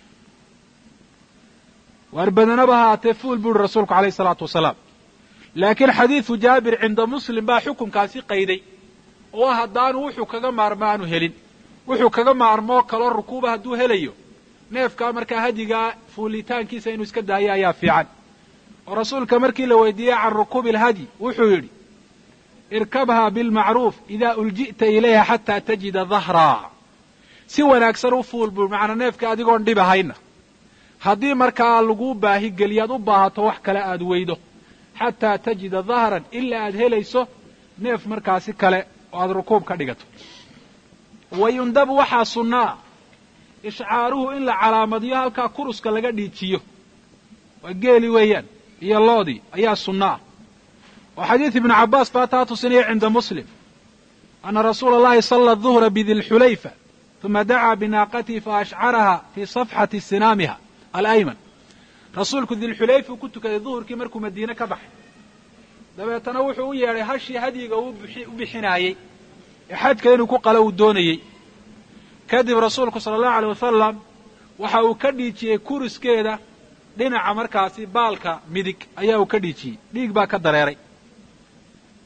waar badanaba haatee fuul buu yihi rasuulku alayh isalaatu wasalaam laakiin xadiidu jaabir cinda muslim baa xukunkaasi qayday oo haddaanu wuxuu kaga maarmo aanu helin wuxuu kaga maarmoo kaloo rukuuba hadduu helayo neefkaa markaa hadyigaa fuulitaankiisa inuu iska daayo ayaa fiican oo rasuulka markii la weydiiyey can rukuubi alhadyi wuxuu yidhi irkabhaa bilmacruuf idaa ulji'ta ilayha xataa tajida dahraa si wanaagsan u fuul buu macnaa neefka adigoon dhib ahayna haddii markaa laguu baahi geliyaad u baahato wax kale aad weydo xataa tajida dahran ilaa aad helayso neef markaasi kale oo aad rukuub ka dhigato wayundabu waxaa sunnaa ishcaaruhu in la calaamadiyo halkaa kuruska laga dhiijiyo waa geeli weeyaan iyo loodii ayaa sunnaa oo xadiid ibnu cabbaas baa taa tusinaya cinda muslim ana rasuula allahi salla duhra bidilxulayfa uma dacaa binaaqatihi fa ashcaraha fii safxati sinaamiha alayman rasuulku dilxulayfa ku tukaday duhurkii markuu madiine ka baxay dabeetana wuxuu u yeedhay hashii hadyiga u bixinaayey ee xajka inuu ku qalo uu doonayey kadib rasuulku sala allahu aleyh wasalam waxa uu ka dhiijiyey kuriskeeda dhinaca markaasi baalka midig ayaa uu ka dhiijiyey dhiig baa ka dareeray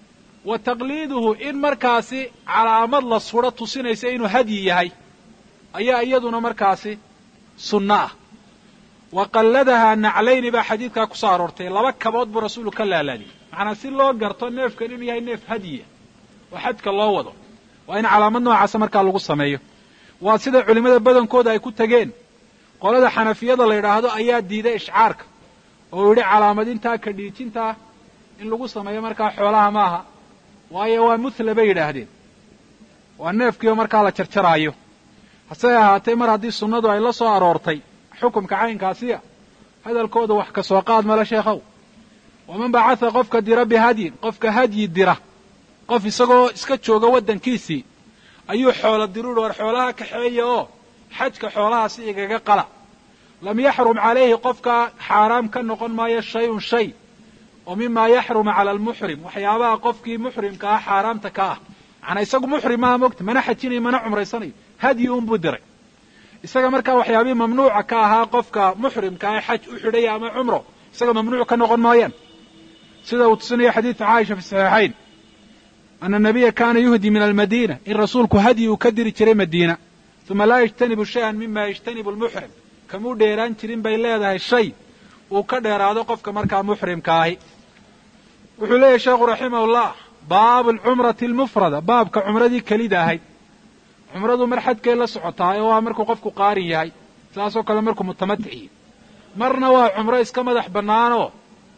wa taqliiduhu in markaasi calaamad la sudho tusinaysa inuu hadyi yahay ayaa iyaduna markaasi sunno ah wa qalladahaa naclayni baa xadiidkaa ku soo aroortay laba kabood buu rasuulu ka laalaadiyey macnaa si loo garto neefkan inuu yahay neef hadyiya oo xajka loo wado waa in calaamad noocaasa markaa lagu sameeyo waa sida culimmada badankooda ay ku tegeen qolada xanafiyada la yidhaahdo ayaa diiday ishcaarka oo yidhi calaamadintaa ka dhiijintaa in lagu sameeyo markaa xoolaha maaha waayo waa muthla bay yidhaahdeen waa neefkiiba markaa la jarjaraayo hase ahaatee mar haddii sunnadu ay la soo aroortay xukumka caynkaasiya hadalkooda wax ka soo qaad male sheekhow waman bacatha qofka dira bihadyin qofka hadyi dira qof isagoo iska jooga waddankiisii ayuu xoola diruuri war xoolaha kaxeeya oo xajka xoolahaasi igaga qala lam yaxrum calayhi qofkaa xaaraam ka noqon maayo shay-un shay oo mimaa yaxrumu cala almuxrim waxyaabaha qofkii muxrimka ah xaaraamta ka ah macnaa isagu muxrim maaha mogta mana xajinayo mana cumraysanayo hadyi unbuu diray isaga markaa waxyaabihii mamnuuca ka ahaa qofka muxrimka ah xaj u xidhaya ama cumro isaga mamnuuc ka noqon maayaan sida uu tusinayo xadiidka caaisha fi saxiixayn ana nabiya kaana yuhdi min almadiina in rasuulku hadyi uu ka diri jiray madiina uma laa yajtanibu shayan mima yajtanibu lmuxrim kamuu dheeraan jirin bay leedahay shay uu ka dheeraado qofka markaa muxrimka ahi wuxuu leeyahy sheekhu raximahullah baabu alcumrati almufrada baabka cumradii kelida ahayd cumradu mar xadkay la socotaa oo waa markuu qofku qaarin yahay saasoo kale markuu mutamatici marna waa cumro iska madax bannaanoo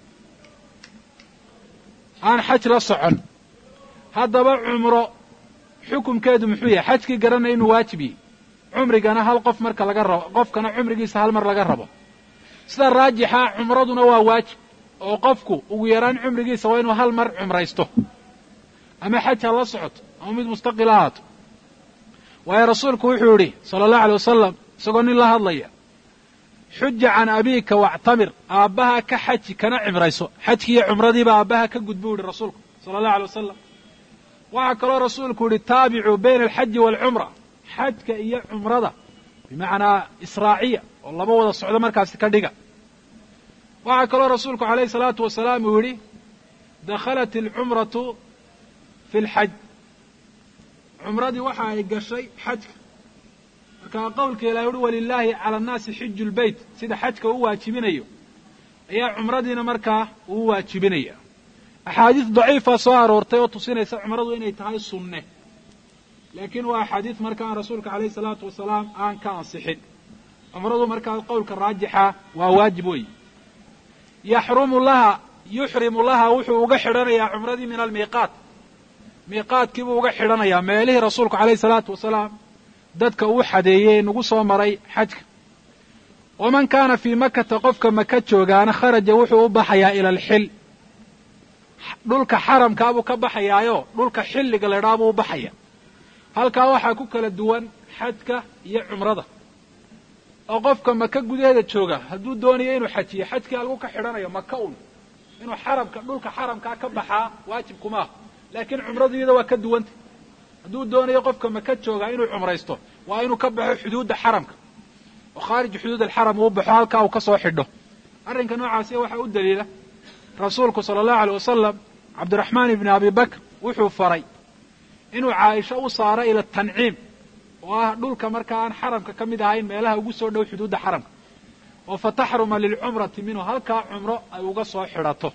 aan xaj la socon haddaba cumro xukumkeedu muxuu yahay xajkii garanaya inuu waajib yahy cumrigana hal qof marka laga rabo qofkana cumrigiisa hal mar laga rabo sida raajixa cumraduna waa waajib oo qofku ugu yaraan cumrigiisa waa inuu hal mar cumraysto ama xaj ha la socoto ama mid mustaqil ahaato waayo rasuulku wuxuu yidhi sala allahu alay wasalam isagoo nin la hadlaya xuja can abiika wactamir aabbaha ka xaji kana cimrayso xajkiiyo cumradiiba aabbaha ka gud buu yihi rasuulku sala allahu alay wasalam waxaa kaloo rasuulku yidhi taabicuu bayna alxaji waalcumra xajka iyo cumrada bimacnaa israaciya oo laba wada socdo markaasi ka dhiga waxaa kaloo rasuulku calayhi salaatu wasalaam uu yidhi dakhalat alcumratu fi lxaj cumradii waxa ay gashay xajka markaa qowlka ilahi uhi walilaahi cala annaasi xiju lbeyt sida xajka u waajibinayo ayaa cumradiina markaa uu waajibinaya axaadiis daciifa soo aroortay oo tusinaysa cumradu inay tahay sunne laakiin waa axaadiis marka aan rasuulka calayhi salaatu wasalaam aan ka ansixin cumradu markaa qowlka raajixa waa waajib wey yaxrumu laha yuxrimu laha wuxuu uga xidhanayaa cumradii min almiiqaat miiqaadkii buu uga xidhanayaa meelihii rasuulku calayhi salaatu wasalaam dadka uu xadeeyey nagu soo maray xajka waman kaana fii makata qofka maka joogaana kharaja wuxuu u baxayaa ila alxil dhulka xaramkaa buu ka baxayaayo dhulka xilliga la idhaha buu u baxaya halkaa waxaa ku kala duwan xajka iyo cumrada oo qofka maka gudaheeda jooga hadduu doonayo inuu xajiyo xajkii halku ka xidhanayo maka un inuu xaramka dhulka xaramkaa ka baxaa waajib kumaaha laakiin cumradu iyada waa ka duwanta hadduu doonayo qofka maka joogaa inuu cumraysto waa inuu ka baxo xuduudda xaramka oo khaarij xuduud alxaram uu baxo halkaa uu ka soo xidho arrinka noocaasi waxaa u daliila rasuulku sala allahu alay wasalam cabdiraxmaan ibni abi bakr wuxuu faray inuu caaisho u saaro ila tanciim oo ah dhulka markaa aan xaramka ka mid ahayn meelaha ugu soo dhow xuduudda xaramka oo fa taxruma lilcumrati minhu halkaa cumro ay uga soo xidhato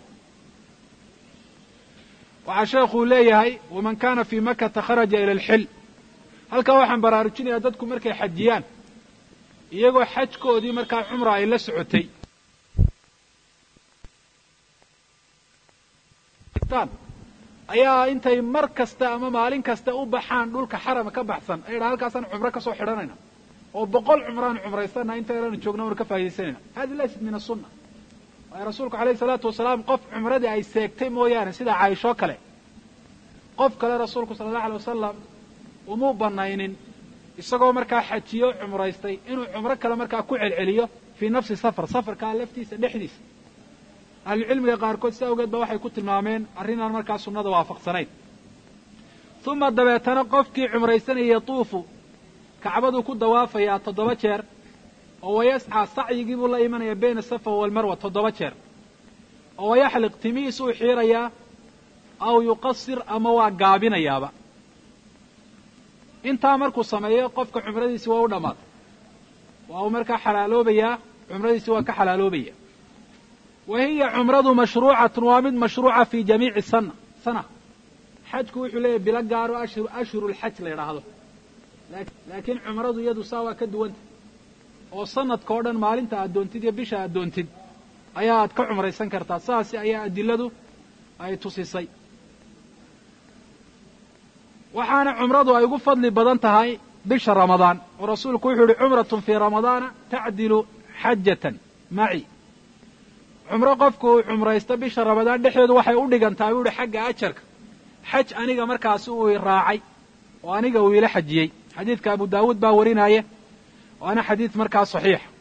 waxaa sheekhuu leeyahay waman kaana fii makata kharaja ila alxil halkaa waxaan baraarujinayaa dadku markay xajiyaan iyagoo xajkoodii markaa cumra ay la socotay ayaa intay mar kasta ama maalin kasta u baxaan dhulka xarama ka baxsan ay dhaa halkaasaan cumro ka soo xidhanayna oo boqol cumraan cumraysana inta yaraanu joogna anu ka faaidaysanayna hadi laysat min asunna waayo rasuulku alayhi salaatu wasalaam qof cumradii ay seegtay mooyaane sida caaishoo kale qof kale rasuulku sala allahu alay wasalam umuu banaynin isagoo markaa xajiyo cumraystay inuu cumro kale markaa ku celceliyo fii nafsi safar safarkaa laftiisa dhexdiisa ahlucilmiga qaarkood si awgeed ba waxay ku tilmaameen arrinaan markaa sunnada waafaqsanayn uma dabeetana qofkii cumraysanaya yatuufu kacbaduu ku dawaafayaa toddoba jeer oo wayascaa sacyigii buu la imanaya bayna asafa waalmarwa toddoba jeer oo wayaxliq timihiis uu xiirayaa aw yuqasir ama waa gaabinayaaba intaa markuu sameeyo qofka cumradiisi waa u dhammaatay waa uu markaa xalaaloobayaa cumradiisi waa ka xalaaloobaya wa hiya cumradu mashruucatun waa mid mashruuca fi jamiici sana sana xajku wuxuu leeyahy bilo gaaro ashhur ashhurulxaj la yidhaahdo laakiin cumradu iyadu saa waa ka duwanta oo sanadka oo dhan maalinta aad doontid iyo bisha aad doontid ayaa aad ka cumraysan kartaa saasi ayaa adiladu ay tusisay waxaana cumradu ay ugu fadli badan tahay bisha ramadaan oo rasuulku wuxuu yihi cumratun fii ramadaana tacdilu xajatan maci cumro qofku uu cumraysto bisha ramadaan dhexdeedu waxay u dhigantahay buu yihi xagga ajarka xaj aniga markaasi uu i raacay oo aniga uu ila xajiyey xadiidka abu daawuud baa warinaya waana xadiid markaa saxiix